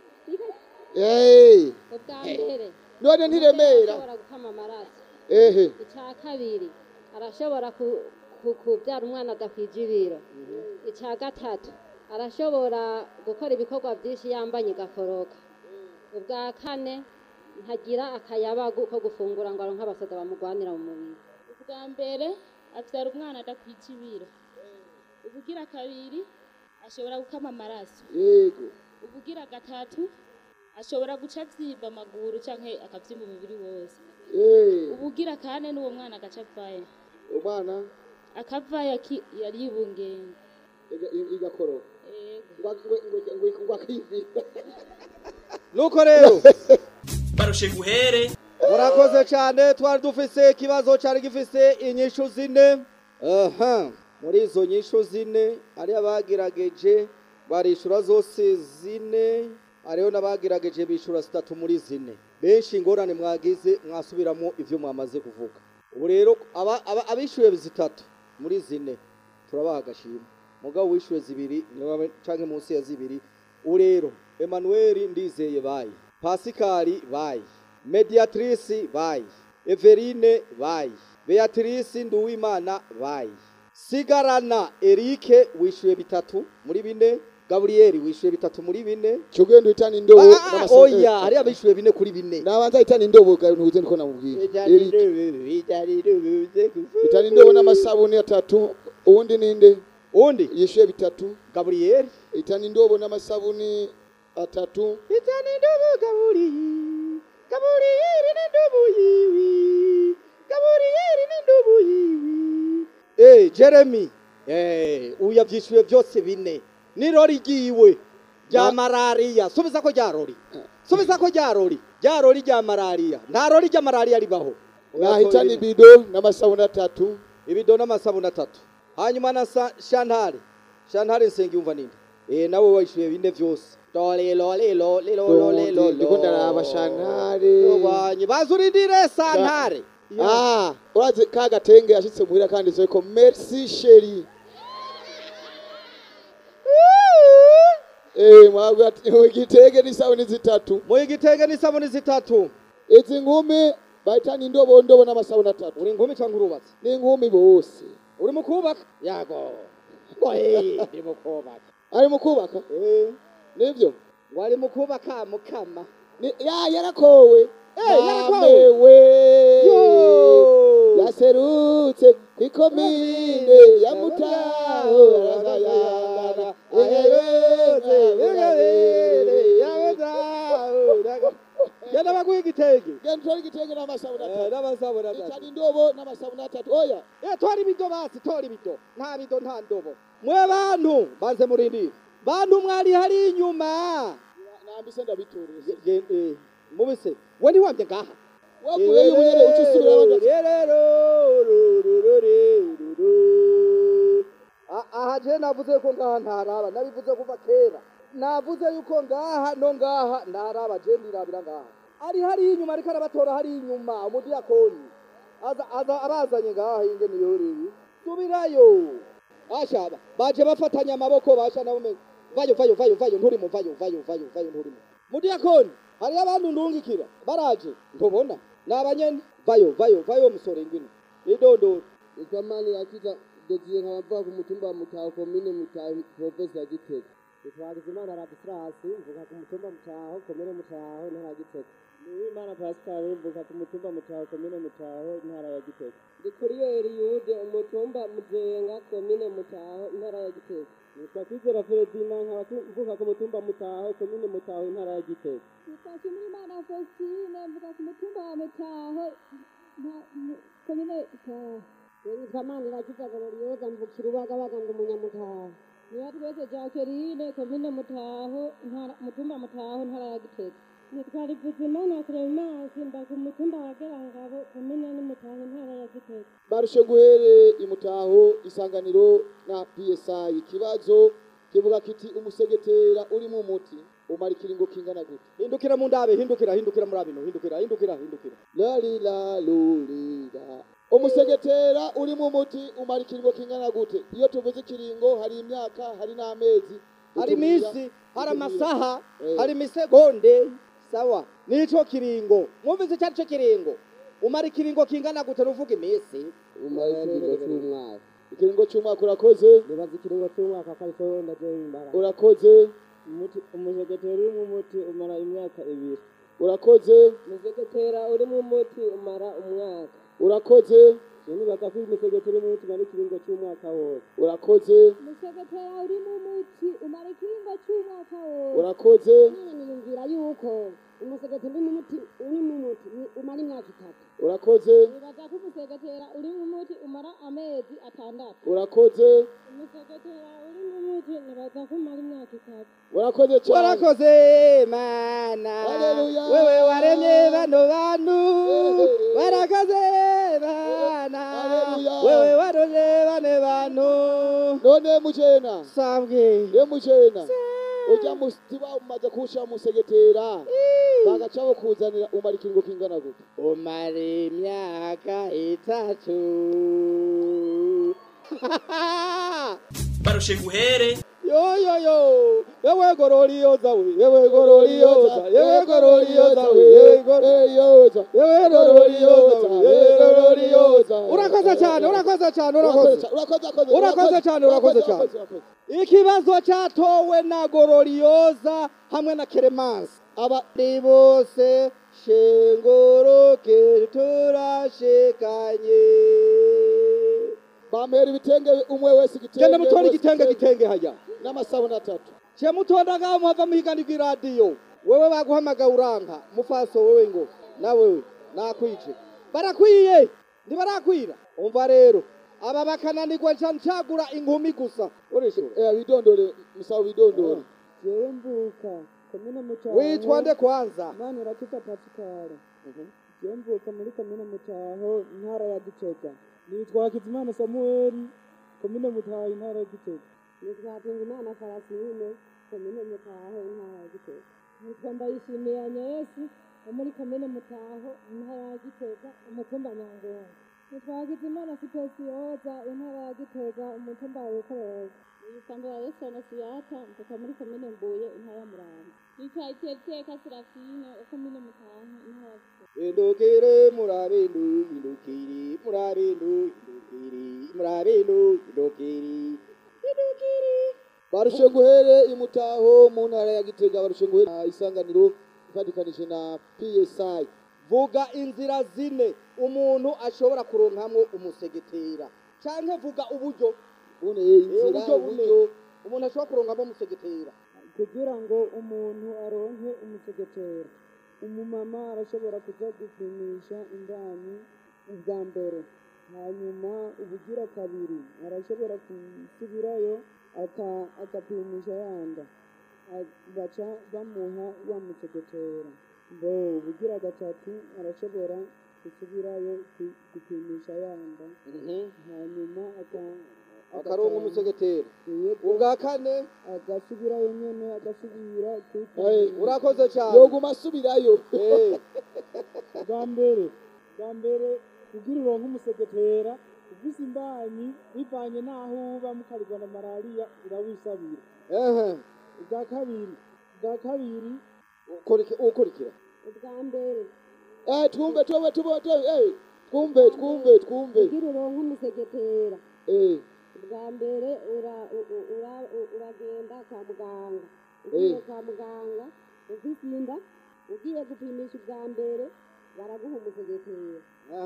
eh. ubwa mbere none ntiremera arashobora gukama amaraso ehe icya kabiri arashobora ku- ku- kubyara umwana adakwije ibiro icya gatatu arashobora gukora ibikorwa byinshi yambanye igakoroka ubwa kane ntagira akayabagu ko gufungura ngo aronke abasaza bamugwanira mu mubiri ubwa mbere abyara umwana adakwije ibiro ubugira kabiri ashobora gukama amaraso yego ubugira gatatu ashobora guca abyimba amaguru cyangwa akabyimba umubiri wose Eh, ubugira kane n'uwo mwana agaca avayo umwana akavayo aki- yari yibungenga iga- i- igakoroka Ngwa- ngwe- ngwe- ngwe- ngwa akivira. nuko rero barushe guhere murakoze cyane twari dufise ikibazo cyari gifise inyishu zine aha muri izo nyishu zine hari abagerageje barishura zose zine hariho n'abagerageje bishura zitatu muri zine benshi ingorane mwagize mwasubiramo ibyo mwamaze kuvuga ubu rero aba- aba- abishyuye zitatu muri zine turabaha agashimwe mugabo wishyuye zibiri niwe cyangwa munsi ya zibiri ubu rero emanuweli ndizeye bayi pasikari bayi mediatrice bayi everine bayi beatrice nduwimana bayi sigarana erike wishyuye bitatu muri bine gaburiyeri wishyuye bitatu muri bine cyugenda uhitana indobo Ah, ah, n'amasaha- oya hari abishyuye bine kuri bine nabanza ahitana indobo ga- ntuze niko namubwiye Eric. hitana indobo n'amasabuni atatu uwundi ninde uwundi yishyuye bitatu gaburiyeri hitana indobo n'amasabuni atatu hitana indobo gaburiyeri gaburiyeri n'indobo yiwi gaburiyeri n'indobo yiwi eh jeremy eh uya byishyuye byose bine n'irori ryiwe rya malariya subiza ko rya rori subiza ko rya rori rya rori rya malariya nta rori rya malariya ribaho nahitana ibido n'amasabuni atatu ibido n'amasabuni atatu hanyuma na sa- shantare shantare nsengiyumva ninde eh nawe wishyuye bine byose lolelo lelo lelo lelo ndiko ndaraba shantare Rwanye bazurindire santare ah urazi ka gatenge yashitse muhira kanditse ko merci chérie Eh mwabwa igitenge n'isabuni zitatu mu igitenge n'isabuni zitatu izi nkumi bahitana indobo ndobo n'amasabuni atatu uri inkumi cyangwa urubatse ni inkumi bose uri mu kubaka yago oye ndi mu kubaka ari mu kubaka eh nibyo wari mu kubaka mukama Ni- ya yarakowe Eh, yarakowe. Mamewe. Yo. yaserutse kwikomine ya mutaho aragayana aherutse Yagabere, yabetaho, daga- genda baguha igitenge genda utware igitenge n'amasabuni atatu n'amasabuni atatu itana indobo n'amasabuni atatu oya Eh, tora ibido basi tora ibido nta bido nta ndobo mwe bantu banze murindire bantu mwari hari inyuma nambise ndabiturije Ge- eh, mubise we ntiwambye ngaha wavuye y'ubunyere uca usubira abandi A- aha je navuze ko ngaha ntaraba nabivuze kuva kera navuze yuko ngaha no ngaha ntaraba je ndirabira ngaha ari hari inyuma ariko arabatora hari inyuma umudiyakoni aza aza abazanye ngaha ingene yoreri subirayo ashaba baje bafatanya amaboko basha nabo me vayo vayo vayo vayo nturimo vayo vayo vayo vayo nturimo mudiyakoni hariyo abantu ndungikira baraje ntubona ni abanyene vayo vayo vayo musore ngwino idondoro ikamani yakiza dogiye nkabava ku mutumba wa mutaho komine mutaho provinsi ya gitega Twagizimana Radisirasi mvuga ku mutumba mutaho komine mutaho ntara ya Gitega Uwimana Pascal mvuka ku mutumba mutaho komine mutaho intara ya Gitega ndi kuriyeri yude umutumba muzenga komine mutaho intara ya gitega nitwa Kwizera Ferdinand nkaba tu- mvuka ku mutumba mutaho komine mutaho intara ya Gitega Nitwa Kimimana Faustine mvuga ku mutumba wa Mutaho nta- mu- komine Mutaho nitwa Manirakiza Gloriosa mvukira ubagabaga ndi umunyamutaho niba twese Jacqueline komine Mutaho ntara mutumba Mutaho ntara ya Gitega nitwa Rivuzimana Clemence mba ku mutumba wa Gerangabo komine ni Mutaho intara ya Gitega barushe guhere imutaho isanganiro na PSI ikibazo kivuga kiti umusegetera urimo umuti umara ikiringo kingana gute hindukira mu ndabe hindukira hindukira muri abino hindukira hindukira hindukira lalila lulila umusegetera urimo umuti umara ikiringo kingana gute iyo tuvuze ikiringo hari imyaka hari n'amezi hari iminsi hari amasaha Eh. hari imisegonde sawa nico kiringo mwumvise icyo ari cyo kiringo umara ikiringo kingana gute nuvuga iminsi umara ikiringo cy'umwaka ikiringo cy'umwaka urakoze nibaza ikiringo cy'umwaka ko aricyo ndaje imbara urakoze umusegetera urimo umuti umara imyaka ibiri urakoze umusegetera urimo umuti umara umwaka urakoze nibaza ko umusegetera urimo umuti umara ikiringo cy'umwaka wose urakoze umusegetera urimo umuti umara ikiringo cy'umwaka wose urakoze none niyumvira yuko umusegetera urimo umuti urimo umuti ni- umara imyaka itatu urakoze nibaza ko umusegetera urimo umuti umara amezi atandatu urakoze umusegetera urimo umuti nibaza ko umara imyaka itatu urakoze cyane warakoze mana Haleluya. wewe waremye bano bantu warakoze mana wewe waroze bane bantu none mujena sabwe ye mujena ujya musiba umaze kuwushyira mu segetera bagaca bakuzanira umara ikiringo kingana gute umara imyaka itatu barushe nguhere yo yo yo yewe gororiyoza we yewe gororiyoza yewe gororiyoza we yewe gororiyoza yewe gororiyoza yewe gororiyoza urakoze cyane urakoze cyane urakoze urakoze cyane urakoze cyane ikibazo cyatowe na gororiyoza hamwe na keremansi abari bose shengoroke turashikanye bamera ibitenge umwe wese igitenge genda mutore wese igitenge gitenge hajya n'amasabune atatu cye mutondaga muhava muhiganirwa iradiyo wewe baguhamagaye uranka mufaso wewe ngo nawewe nakwice barakwiye ntibarakwira umva rero aba bakananirwa nca ncagura inkumi gusa urishura eh bidondore musaba bidondore jewe mvuka komine mucaho witwa nde kwanza mani urakiza pasikara jewe mvuka muri komine mutaho intara ya gitega nitwa hakizimana samueli komine mutaho intara ya gitega nitwa Hatungimana Farasine komine Mutaho intara ya Gitega nitwa ndayishimiye anyesi wo muri komine mutaho intara ya gitega umutumba nyangongo nitwa hagizimana sipesiyoza intara ya gitega umutumba wa rukororo Yisambura Yesu Anasiyata mvuka muri komine Mbuye intara ya Muramvya nitwa Iteriteka Serafine wo komine Mutaho intara ya Gitega indukire murabindu indukiri murabindu indukiri murabindu indukiri barushe guhere imutaho mu ntara ya gitega barushe guhere ah, isanganiro ifatikanije na psi vuga inzira zine umuntu ashobora kuronkamwo umusegetera canke vuga uburyo bune Eh, inzira uburyo bune uburyo umuntu ashobora kuronkamwo umusegetera kugira ngo umuntu aronke umusegetera umumama arashobora kuja gupimisha indani ubwa mbere hanyuma ubugira kabiri arashobora gusubirayo aka- agapimisha yanda A- baca bamuha wa musegetera bo ubugira gatatu arashobora gusubirayo gu- gupimisha yanda hanyuma aka- akaronka umusegetera Yego. ubwa kane agasubirayo nyene agasubira Eh, urakoze cyane yoguma asubirayo Eh. bwa mbere bwa mbere kugira uronke umusegetera ufise imbanyi bivanye n'aho uba mukarigwa na malariya urawisabira ehe ubwa kabiri ubwa kabiri ukurikira ubwa mbere eh twumve twumve twumve eh twumve twumve twumve kugira uronke umusegetera eh ubwa mbere ura- u- u- ura- u- uragenda kwa muganga ugiye Eh. kwa muganga ufise inda ugiye gupimisha ubwa mbere baraguha umusegetera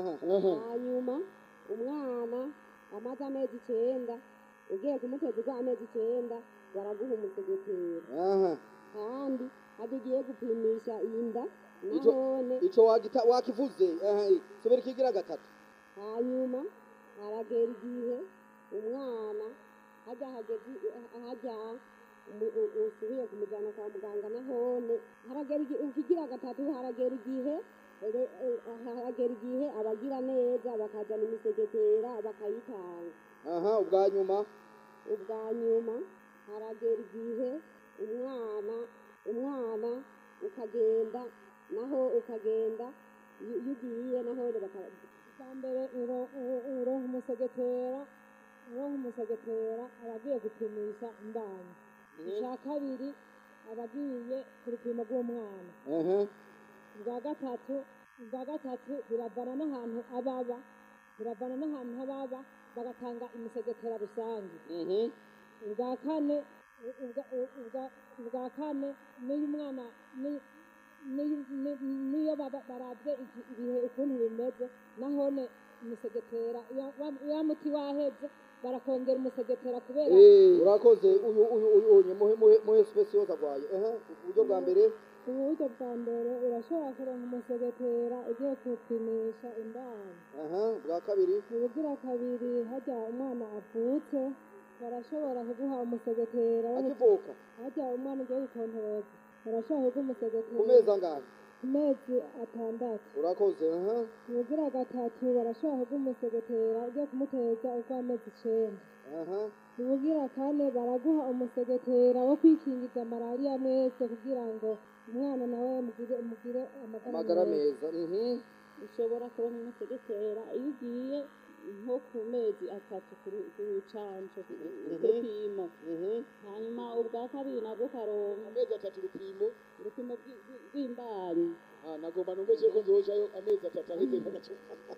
hanyuma umwana amaze amezi icenda ugiye kumuteza urwa amezi icenda baraguha umusegetera aha kandi hadi ugiye gupimisha inda Ico- nahone ico wagita wakivuze ehe subira ikigira gatatu hanyuma haragera igihe umwana hajya hageze hajya umu- u- usubiye kumujyana kwa muganga nahone haragera igihe ikigira gatatu haragera igihe re- eh, haragera igihe abagira neza bakazana imisegetera bakayitanga aha ubwa nyuma ubwa nyuma haragera igihe umwana umwana ukagenda naho ukagenda iyo iyo ugiye naho baka bwa mbere uro- uro- uronka umusegetera uronka umusegetera aba agiye gupimisha imbanyi icya kabiri aba agiye ku rupimo rw'umwana ubwa gatatu ubwa gatatu biravana n'ahantu ababa biravana n'ahantu ababa bagatanga imisegetera rusange ubwa kane ubwa- ubwa- ubwa kane n'iyo umwana ni- ni- ni- niyo baba- barabye iki- ibihe ukuntu bimeze nahone umusegetera iyo- wa- wa muti waheze barakongera umusegetera kubera Eh, urakoze uyu uyu uyu uyu muhe muhe muhe speciose agwaye ehe uburyo bwa mbere uburyo bwa mbere urashobora kuronka umusegetera ugiye kupimisha indani aha bwa kabiri ubugira kabiri hajya umwana avutse barashobora kuguha umusegetera wo- akivuka hajya umwana ugiye gukontoreza barashobora kuguha umusegetera ku mezi angahe ku mezi atandatu urakoze aha ubugira gatatu barashobora kuguha umusegetera ugiye kumuteza urw'amezi icenda aha ubugira kane baraguha umusegetera wo kwikingiza malariya mwese kugira ngo umwana nawe mugire mugire amagara meza mhm ushobora kuronka umusegetera iyo ugiye nko ku mezi atatu ku ru- ku rucanco rupimo hanyuma ubwa kabiri nabwo ukaronka amezi atatu urupimo urupimo rw'i- rw'i- rw'imbanyi Ah, nagomba numvise ko nzojayo amezi atatu aheze nkagacu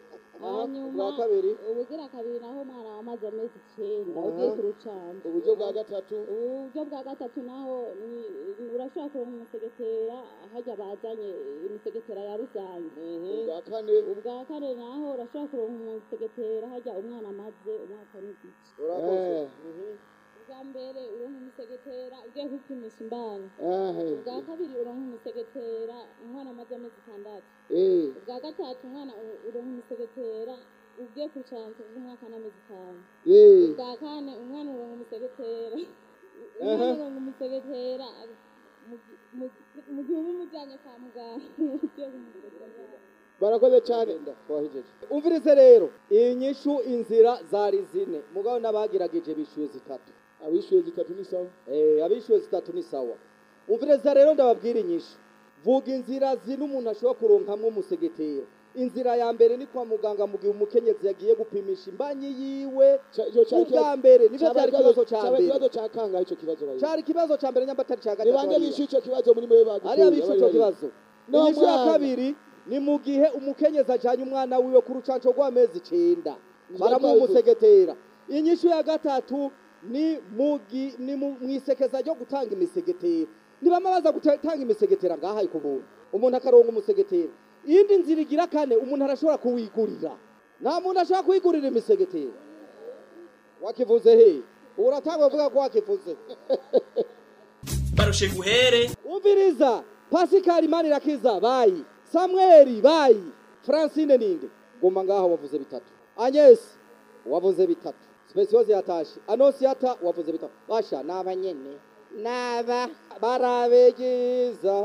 hanyuma ubwa kabiri ubugira kabiri naho umwana wamaze amezi icenda Aha. ugiye ku rucanco uburyo bwa gatatu uburyo bwa gatatu naho ni urashobora kuronka umusegetera hajya bazanye imisegetera ya rusange ubwa kane ubwa kane naho urashobora kuronka umusegetera hajya umwana amaze umwaka n'igice urakoze ubwa mbere uronka umusegetera ugiye kwipimisha imbanyi Ehe. ubwa kabiri uronka umusegetera umwana amaze amezi atandatu Eh. ubwa gatatu umwana u- uronka umusegetera ugiye ku rucanco rw'umwaka n'amezi atanu Eh. ubwa kane umwana uronka umusegetera Ehe. umwana uronka umusegetera mu- mu- mu gihe uba umujyanye kwa muganga ugiye kumusegetera barakoze cyane twahijeje umvirize rero iyi nyishu inzira zari zine mugabo n'abagerageje bishuye zitatu abishuye zitatu ni sawa eh abishuye zitatu ni sawa umviriza rero ndababwira inyishu vuga inzira zine umuntu ashobora kuronkamwo umusegetera inzira ya mbere ni kwa muganga mu gihe umukenyezi yagiye gupimisha imbanyi yiwe ubwa mbere nibyo byari ikibazo cya cyaba mbere ikibazo cya kangahe icyo kibazo bayizi cyari ikibazo cya mbere nyamba atari cya gatatu nibange hariya. bishyuye icyo kibazo muri mwe bagutuye ariya bishe icyo kibazo No inyishu ya mwana. kabiri ni mu gihe umukenyezi ajyanye umwana wiwe ku rucanco rw'amezi icenda baramuha umusegetera inyishu ya gatatu ni mu gi- ni mu mu isekeza ryo gutanga imisegetera nibama baza gutanga imisegetera ngaha ku buntu umuntu akaronka umusegetera iyindi nzira igira kane umuntu arashobora kuwigurira nta muntu ashobora kuwigurira imisegetera wakivuze he uratanga uvuga ko wakivuze barushe nguhere umviriza pasikari manirakiza bayi samweli bayi francine ninde guma ngaho wavuze bitatu anyesi wavuze bitatu spesiyoze yatashe anosiyata wavuze bitatu basha naba nyene naba barabegiza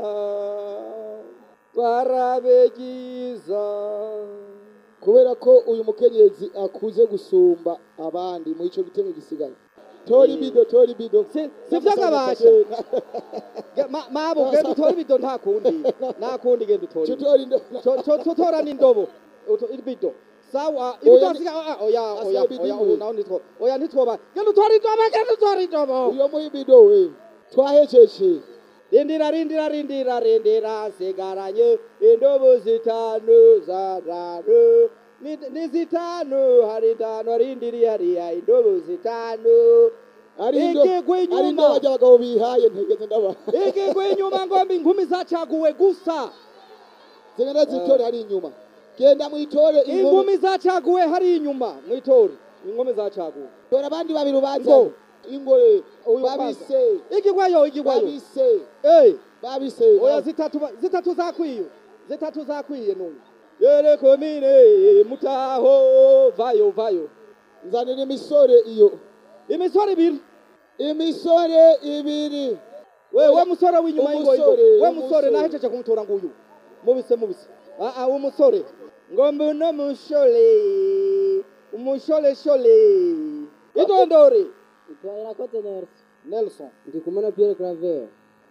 barabegiza kubera ko uyu mukenyezi akuze gusumba abandi muri icyo gitego gisigaye tori bido tori bido sivyo akabasha Ma- mabo genda utore ibido nta kundi nta kundi genda utore Co- co- co- tora n'indobo Uto- ibido sawa ibido Oya, asiga ah, oya oya asiga ibido oya imwe. ubu naho nitwo oya nitwoba genda utore indobo genda utore indobo uyo muha ibido we twahejeje rindira rindira rindira rindira nsigaranye indobo zitanu zatanu Ni- ni zitanu hari itanu rindiriye hariya indobo zitanu ari indo igigwa ari indo inyuma bajya abagabo bihaye ntegeze ndaba igigwa inyuma ngomba inkumi zacaguwe gusa zigenda zitore hari inyuma genda mwitore inkumi zacaguwe hari inyuma mwitore inkumi zacaguwe tora abandi babiri ubanza ingore babise igigwayo igigwayo babise eh babise oya zitatu ba- zitatu zakwiye zitatu zakwiye numva yere komine mutaho vayo vayo nzanira imisore iyo imisore ibiri imisore ibiri we we musore w'inyuma y'ingo y'ingo Umusore, we musore umusore. nahejeje kumutora nguyu mubise mubise ah ah umusore ngo mbuno mushole umushole shole idondore Irakoze Nelson. Nelson Ndi kumwe na Pierre Claver.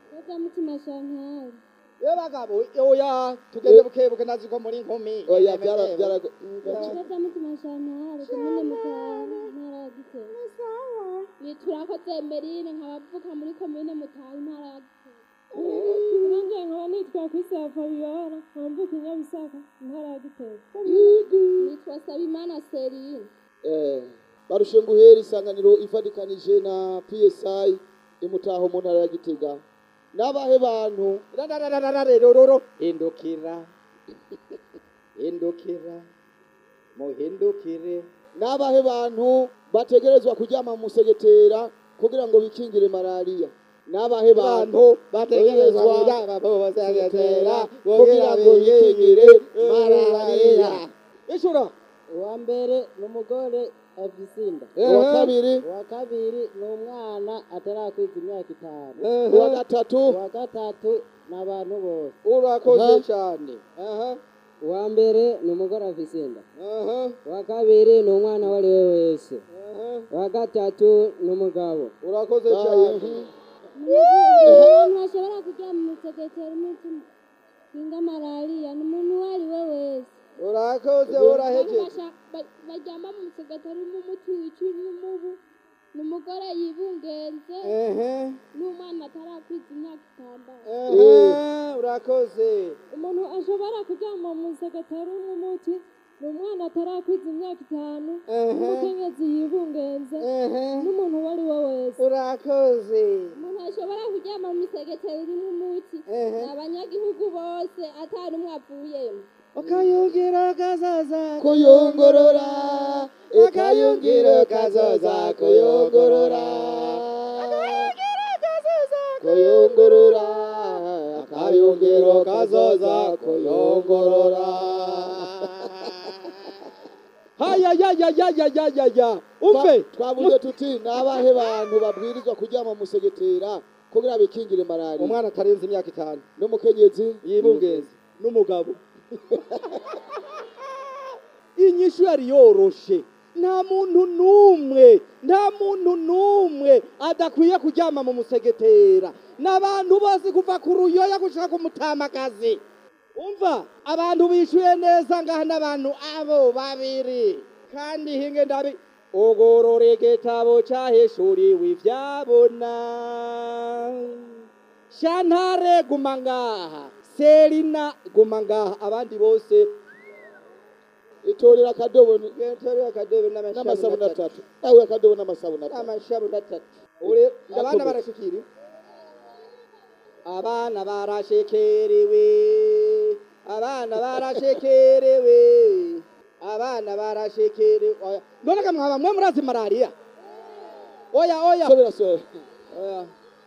mutima shantari ye bagabo oya tugende bukebuke nazi ko muri inkumi oya byara byara mutima shantari komine mutaho intara ya gitega niturakoze emerine nkabavuka muri komine mutaho intara ya gitega nanjye nkaba nitwa kwisa fabiola nkambuka inyabisaka intara ya gitega nitwa sabimana serine eh barushe nguhera isanganiro ifadikanije na PSI imutaho mu ntara ya Gitega nabahe bantu rarararararerororo hindukira hindukira muhindukire nabahe bantu bategerezwa kuryama mu musegetera kugira ngo bikingire malariya nabahe bantu bategerezwa kuryama mu musegetera kugira ngo bikingire malariya ishura uwa mbere ni umugore afise inda uwa kabiri uwa kabiri ni umwana atarakwiza imyaka itanu uwa gatatu uwa gatatu ni abantu bose urakoze Aha. cyane uwa mbere ni umugore afise inda uwa kabiri ni umwana uwo ari we wese uwa gatatu ni umugabo urakoze cyane abantu bashobora kuryama mu musegetera umutima kinga malariya ni umuntu uwo ari we wese urakoze Abantu urahejeje basha- ba- baryama mu musegetera urimo umuti wica n'umubu ni umugore yibungenze Ehe. n'umwana atarakwiza imyaka itandatu Ehe, urakoze umuntu ashobora kuryama mu musegetera w'umuti ni umwana atarakwiza imyaka itanu Ehe. n'umukenyezi yibungenze Ehe. n'umuntu uwo ari we wese urakoze umuntu ashobora kuryama mu misegetera irimo umuti ni abanyagihugu bose atari umwe avuyemo akayungiro kazoza kuyungurura akayungiro kazoza kuyungurura kuyungurura akayungiro kazoza kuyungurura hayayayayayayaya umve twavuze tuti nabahe bantu babwirizwa kuryama mu musegetera kugira bikingire malariya umwana atarenze imyaka itanu n'umukenyezi yibungenze n'umugabo inyishu yari yoroshe nta muntu n'umwe nta muntu n'umwe adakwiye kuryama mu musegetera n'abantu bose kuva ku ruyoya gushaka umutamakazi umva abantu bishuye neza ngaha n'abantu abo babiri kandi hinge ndabi ogorora igitabo cyahishuriwe ibyabona shantare guma ngaha serina guma ngaha abandi bose itorera akadobo itorera akadobo n'amasabuni atatu nawe akadobo n'amasabuni atatu amashabuni atatu ure abana barashikiri abana barashekerewe abana barashekerewe abana barashekerewe oya none kamwe mwaba mwe murazi malariya oya oya sobera sobera oya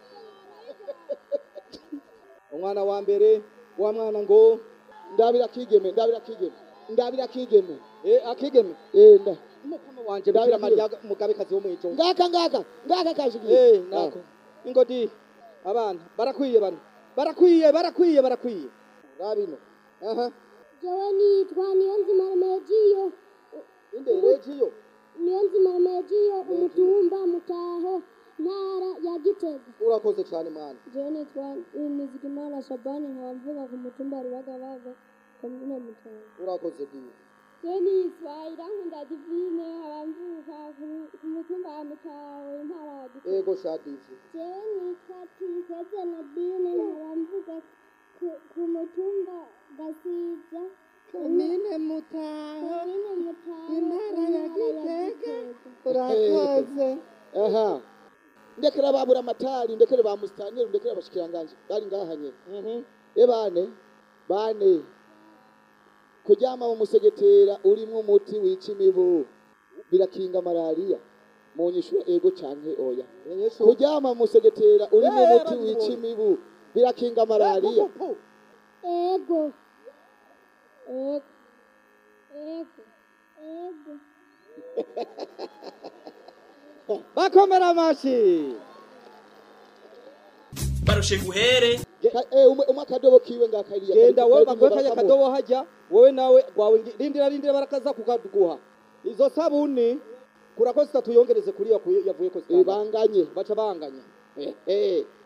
umwana wa mbere wa mwana ngo ndabira kigeme ndabira kigeme ndabira kigeme eh akigeme eh nda mukama wanje bikira mariya mugabekazi wo mwijoro ngaka ngaka ngaka kashigiye eh nako ingodi abana barakwiye bano barakwiye barakwiye barakwiye rabino aha jewe nitwa niyo nzima remegiyo inde regiyo niyo nzima remegiyo umutumba mutaho ntara ya gitega urakoze cyane mwana jewe nitwa nizigimana shabani nkaba mvuga ku mutumba rubagabaga komine mutaho urakoze bwiza jewe nitwa irankunda divine nkaba mvuka ku- ku mutumba wa mutaho intara ya gitega ego shadizi jewe nitwa tuyikeze nadine nkaba mvuga ku- ku mutumba gasiza komine mutaho komine mutaho intara ya gitega urakoze aha ndekera babura amatari ndekere ba musitanteri ndekere abashikiranganje bari ngahanye e bane bane kuryama mu musegetera urimo umuti wica imibu birakinga malariya mu nyishu ego canke oya kuryama mu musegetera urimo Eh, umuti abandi wica bose. imibu birakinga malariya ego ego ego ego bakomera amashi barushe guhere umwe akadobo kiwe ngakariya genda wowe baguhe kajya kadobo hajya wowe nawe gwawe ngi- rindira rindira barakaza kukaduguha izo sabuni kurako zitatu yongereze kuri iyo yavuye ko zitanga banganye baca banganya eh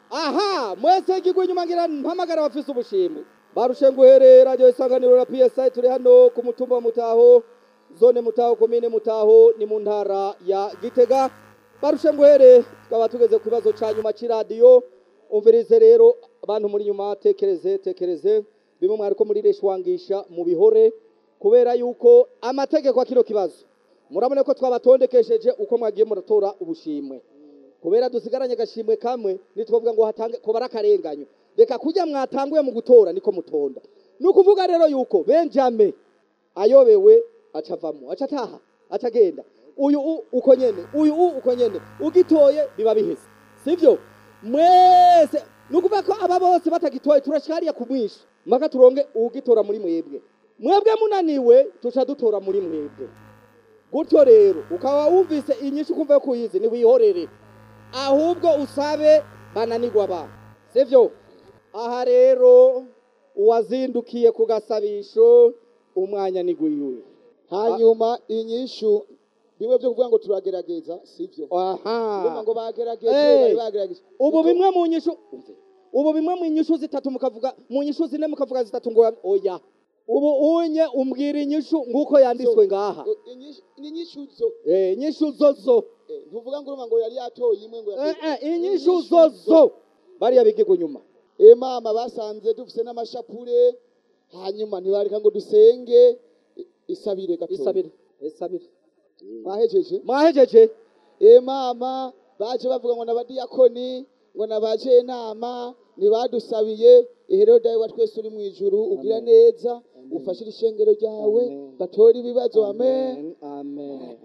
aha mwese igigwa inyuma ngira mpamagara abafise ubushimwe barushenguhere radio isanganiro na psi turi hano ku mutumba wa mutaho zone mutaho komine mutaho ni mu ntara ya gitega barushenguhere tukaba tugeze ku kibazo ca nyuma c'iradiyo umvirize rero abantu muri nyuma tekereze tekereze bimwe mwariko murireshwangisha mu bihore kubera yuko amategeko akino kibazo murabona ko twabatondekesheje uko mwagiye muratora ubushimwe kubera dusigaranye agashimwe kamwe nitwovuga ngo hatange ko barakarenganyo reka kujya mwatanguye mu gutora niko mutonda ni ukuvuga rero yuko benjame ayobewe acavamo aca ataha aca agenda uyu u uko nyene uyu u uko nyene ugitoye biba biheze sivyo mwese ni ukuvuga ko aba bose batagitoye turashikariya kumwisha maka turonge ugitora muri mwebwe mwebwe munaniwe tuca dutora muri mwebwe gutyo rero ukaba wumvise inyishu ukumva yo kuyizi ntiwihorere ahubwo usabe bananirwa ba sivyo aha rero uwazindukiye ku gasabisho umwanya ni gwiwe hanyuma inyishu bimwe byo kuvuga ngo turagerageza sivyo aha kuvuga ngo bagerageje Hey, bari bagerageje ubu bimwe mu nyishu ubu bimwe mu nyishu zitatu mukavuga mu nyishu zine mukavuga zitatu ngo oya ubu unye umbwira inyishu nguko yanditswe ngaha ni inyishu zo eh inyishu zo zo Eh, ntuvuga ngo urumva ngo yari yatoye imwe ngo eh eh inyishu zo zo bariya bigirwa nyuma e mama basanze dufise n'amashapure hanyuma ntibareka ngo dusenge I- isabire gato isabire isabire mwahejeje mwahejeje e mama baje bavuga ngo n'abadiyakoni ngo nabaje inama ntibadusabiye iherero dawe wa twese uri mu ijuru ugira neza ufashire ishengero ryawe batora ibibazo amen amen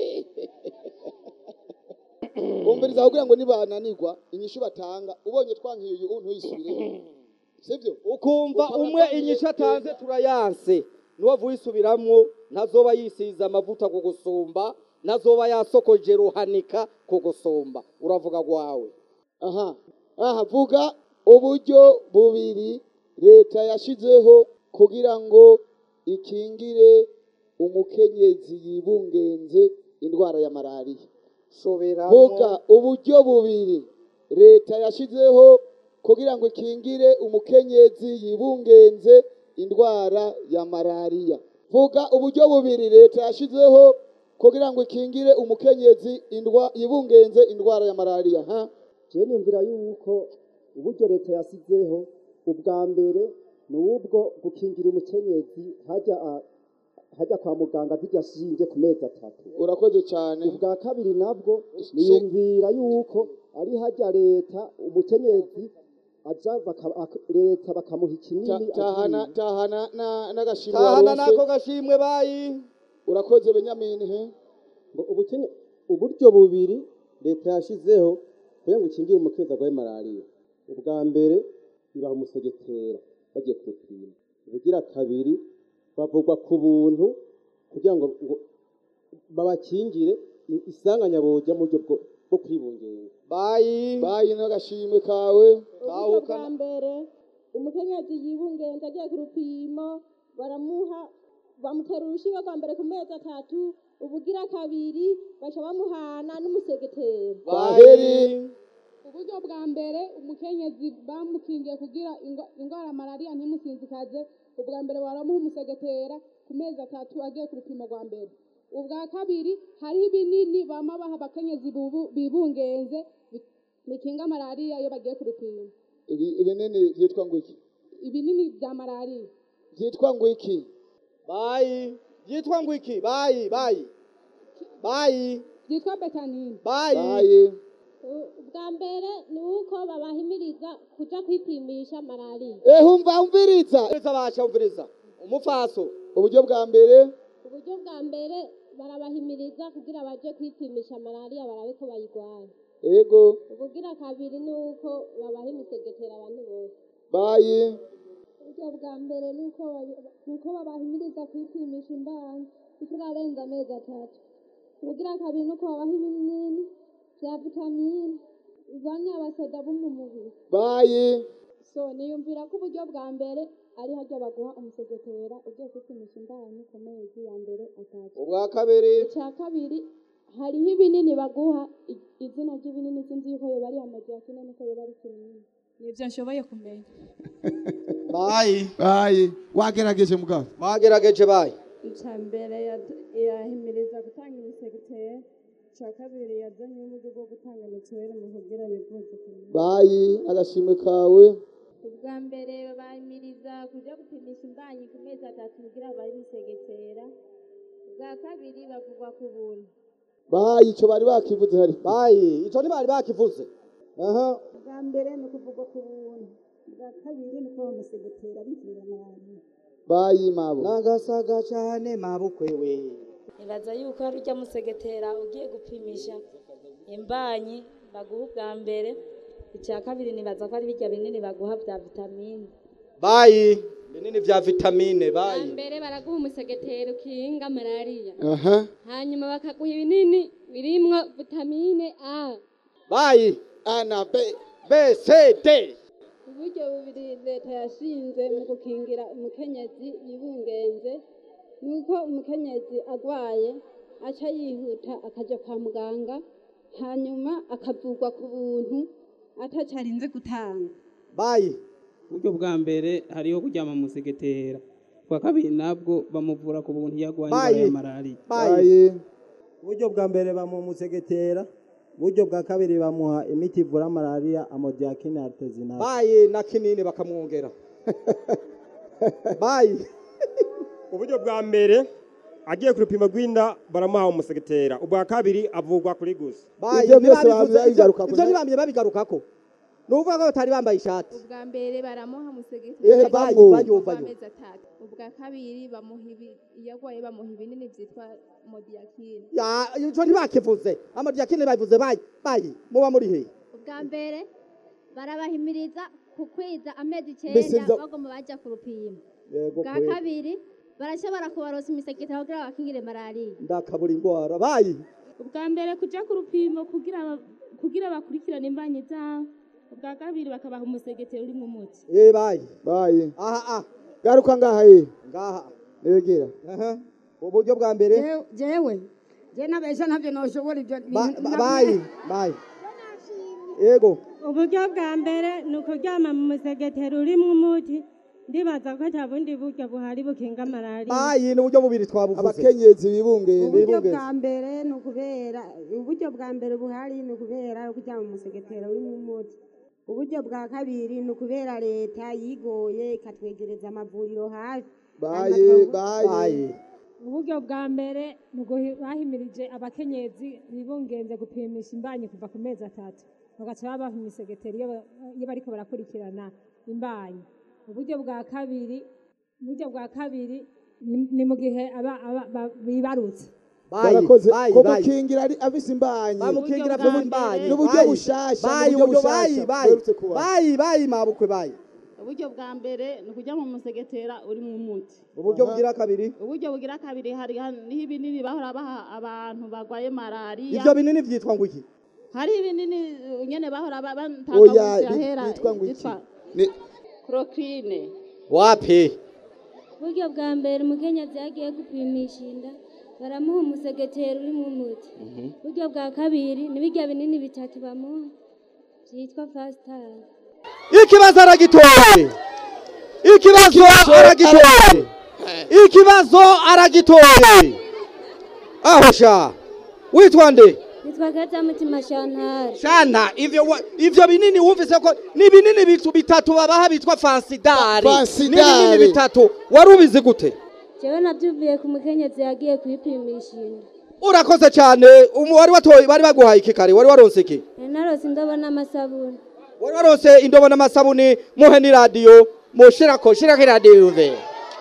umviriza kugira ngo nibananirwa inyishu batanga ubonye twankiye uyu ntuyisubire sibyo ukumva umwe inyishu atanze turayanse nuwavuye isubiramwo ntazoba yisize amavuta ku gusumba ntazoba yasokoje ruhanika ku gusumba uravuga gwawe aha aha vuga uburyo bubiri leta yashizeho kugira ngo ikingire umukenyezi yibungenze indwara ya malariya vuga uburyo bubiri leta yashizeho kugira ngo ikingire umukenyezi yibungenze indwara ya malariya vuga uburyo bubiri leta yashizeho kugira ngo ikingire umukenyezi indwa yibungenze indwara ya malariya ha je niyumvira yuko uburyo leta yasizeho ubwa mbere ni ubwo gukingira umukenyezi hajya a- hajya kwa muganga zijya ashinge ku mezi atatu urakoze cyane ubwa kabiri nabwo niyumvira yuko ari hajya leta umukenyezi aja baka- ak- leta bakamuha ikinini Ta- tahana agiye. tahana na- n'agashimwe tahana waronse. nako gashimwe bayi urakoze benyamini he ngo ubukene uburyo bubiri leta yashizeho kugira ngo ikingire umukenyezi arwaye malariya ubwa mbere ibaha umusegetera bagiye kurupima ubugira kabiri bavugwa ku buntu kugira ngo ngo babakingire i- isanganya boja mu buryo bwo- bwo kwibungenga bayi bayi n'agashimwe kawe uburyo bwa mbere umukenyezi yibungenza agiye ku rupimo baramuha bamutera urushinge rwa mbere ku mezi atatu ubugira kabiri baca bamuhana n'umusegetera baheri uburyo bwa mbere umukenyezi bamukingiye kugira ingwa- indwara ya malariya ntimusinzikaze ubwa mbere baramuha umusegetera ku mezi atatu agiye ku rupimo rwa mbere ubwa kabiri hariho ibinini bama baha abakenyezi bubu- bibungenze bi- bikinga malariya iyo bagiye ku rupimo Ibi- ibinini byitwa ngo iki ibinini bya malariya byitwa ngo iki bayi byitwa ngo iki bayi bayi bayi byitwa betanine bayi ubwa mbere ni uko babahimiriza kuja kwipimisha malariya eh umva umviriza umviriza basha umviriza umufaso uburyo bwa mbere uburyo bwa mbere barabahimiriza kugira baje kwipimisha malariya barabe ko bayigwaye yego ubugira kabiri ni uko babaha imisegetera abantu bose bayi uburyo bwa mbere ni uko babi- ni uko babahimiriza kwipimisha imbanyi itararenza amezi atatu ubugira kabiri ni uko babaha ibinini bya vitamine bivanya abasoda bo mu mubiri bayi so niyumvira ko uburyo bwa mbere ari haryo baguha umusegetera ugiye kwipimisha imbanyi ku mezi ya mbere atatu ubwa kabiri icya kabiri hariho ibinini baguha i- izina ry'ibinini sinzi yuko yoba ari modiyakine niko yoba ari kinini nivyo nshoboye kumenya bayi bayi wagerageje mugabo bagerageje bayi icya mbere yad- yahimiriza gutanga imisegetera icya kabiri yazanye uburyo bwo gutanga mituweli mu kugira bivuze bayi agashimwe kawe ubwa mbere bahimiriza kuja gupimisha imbanyi ku mezi atatu kugira bayisegetera ubwa kabiri bavugwa ku buntu bayi ico bari bakivuze hari bayi ico ntibari bakivuze aha bwa mbere ni ukuvugwa ku buntu bwa kabiri ni uko bamusegetera bigira nabi bayi mabo nagasaga cyane mabukwe we nibaza yuko hari ujya musegetera ugiye gupimisha imbanyi baguha ubwa mbere icya kabiri nibaza ko ari birya binini baguha bya vitamine bayi binini vya vitamine bwa bayi mbere baraguha umusegetera ukinga malariya aha hanyuma bakaguha ibinini birimwo vitamine a bayi a na b b c d uburyo bubiri leta yashinze mu gukingira umukenyezi yibungenze ni uko umukenyezi agwaye aca yihuta akaja kwa muganga hanyuma akavurwa ku buntu ataco arinze gutanga bayi uburyo bwa mbere hariho kuryama mu musegetera ubwa kabiri nabwo bamuvura ku buntu iyo agwaye indwara ya malariya bayi uburyo bwa mbere bamusegetera uburyo bwa kabiri bamuha imiti ivura malariya amodiyakine artezinate bayi na kinini bakamwongera bayi uburyo bwa mbere agiye ku rupimo rw'inda baramuha umusegetera ubwa kabiri avugwa kuri gusa bayi Ivyo byose ntibabivuze, babivuze ivyo- bigaruka ku- ivyo ntibamye babigarukako ni ukuvuga ko batari bambaye ishati ubwa mbere baramuha Ehe, umusegetera bayi, bayi, bayi. amezi atatu ubwa kabiri bamuha ibi iyo agwaye bamuha ibinini vyitwa modiyakine Ya, ico ntibakivuze amadiyakine babivuze bayi bayi muba muri he ubwa mbere barabahimiriza kukwiza amezi Mbese icenda ivyo- bagomba baja ku rupimo yego bwa kweli. kabiri barashobora kubarosa imisegetera kugira bakingire malariya ndakabura indwara bayi ubwa mbere kuja ku rupimo kugira ba- kugira bakurikirane imbanyi zabo ubwa kabiri bakabaha umusegetero urimo umuti eh bayi bayi aha ah garuka ngaha ye ngaha egera aha uburyo bwa mbere Je- jewe je nabesha ntabyo noshobora ibyo Ba- ba- bayi bayi yego uburyo bwa mbere ni ukuryama mu musegetero urimo umuti ndibaza ko nta bundi buryo buhari bukinga malariya bayi ni uburyo bubiri twabuvuze abakenyezi bibungenze uburyo bwa mbere ni ukubera uburyo bwa mbere buhari ni ukubera kuryama mu musegetera urimo umuti uburyo bwa kabiri ni ukubera leta yigoye ikatwegereza amavuriro hafi bayi bayi uburyo bwa mbere ni uguhi- bahimirije abakenyezi bibungenze gupimisha imbanyi kuva ku mezi atatu bagaca babaha imisegetero iyo ba- iyo bariko barakurikirana imbanyi uburyo bwa kabiri uburyo bwa kabiri ni ni mu gihe aba- aba- ba- bibarutse barakoze ko gukingira ari afise imbanyi bamukingira N'ubu- afite imbanyi n'uburyo Bayi, bushasha bayi n'uburyo uburyo bayi bushasha bayi buherutse kuba. bayi bayi mabukwe bayi uburyo bwa mbere ni ukujya mu musegetera urimo umuti uburyo bugira kabiri uburyo bugira kabiri hari niho ibinini bahora baha abantu barwaye malariya ivyo binini vyitwa ngo iki hari ibinini uh, nyene bahora ba- batanga Oya, munsi ya bi- hera byitwa ngo iki? byitwa Ni- chloroquine wapi uburyo bwa mbere umukenyezi yagiye gupimisha inda baramuha umusegetero urimo umuti uburyo bwa kabiri ni birya binini bitatu bamuha byitwa fasitari ikibazo aragitoye ikibazo aragitoye ikibazo aragitoye aho sha witwa nde nitwa kazamutima shantari shana ivyo wa- ivyo binini wumvise ko ni binini bitu bitatu babaha bitwa fansidari Fansidari. ni binini bitatu wari ubizi gute jewe navyuviye ku mukenyezi yagiye kwipimisha inda urakoze cyane umu wari watoye bari baguhaye iki kare wari waronse iki nari narose indobo n'amasabuni wari waronse indobo n'amasabuni muhe n'iradiyo mushirako shirako iradiyo yuve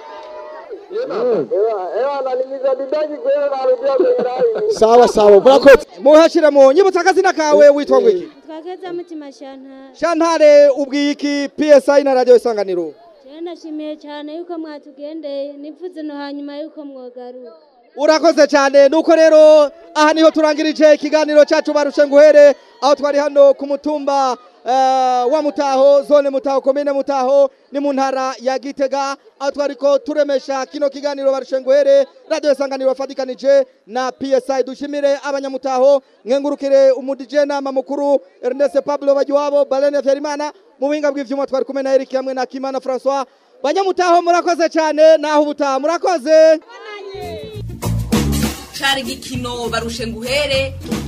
sawa sawa murakoze muhashiremo nyibutsa akazina kawe witwa ngo iki nitwa kazamutima shantari shantare ubwiye iki psi na radiyo isanganiro jewe ndashimiye cyane yuko mwatugendeye nifuze no hanyuma yuko mwogaruka urakoze cyane nuko rero aha niho turangirije ikiganiro cyacu barushe nguhere aho twari hano ku mutumba eh, wa mutaho zone mutaho komine mutaho ni mu ntara ya gitega aho twari ko turemesha kino kiganiro barushe nguhere radiyo isanganiro wafatikanije na psi dushimire abanyamutaho nkengurukire umudije nama mukuru ernest pablo bagiwabo balene vyarimana mu buhinga bw'ivyuma twari kumwe na eric hamwe na kimana francois banyamutaho murakoze cyane naho ubutaha murakoze cari igikino barushe nguhere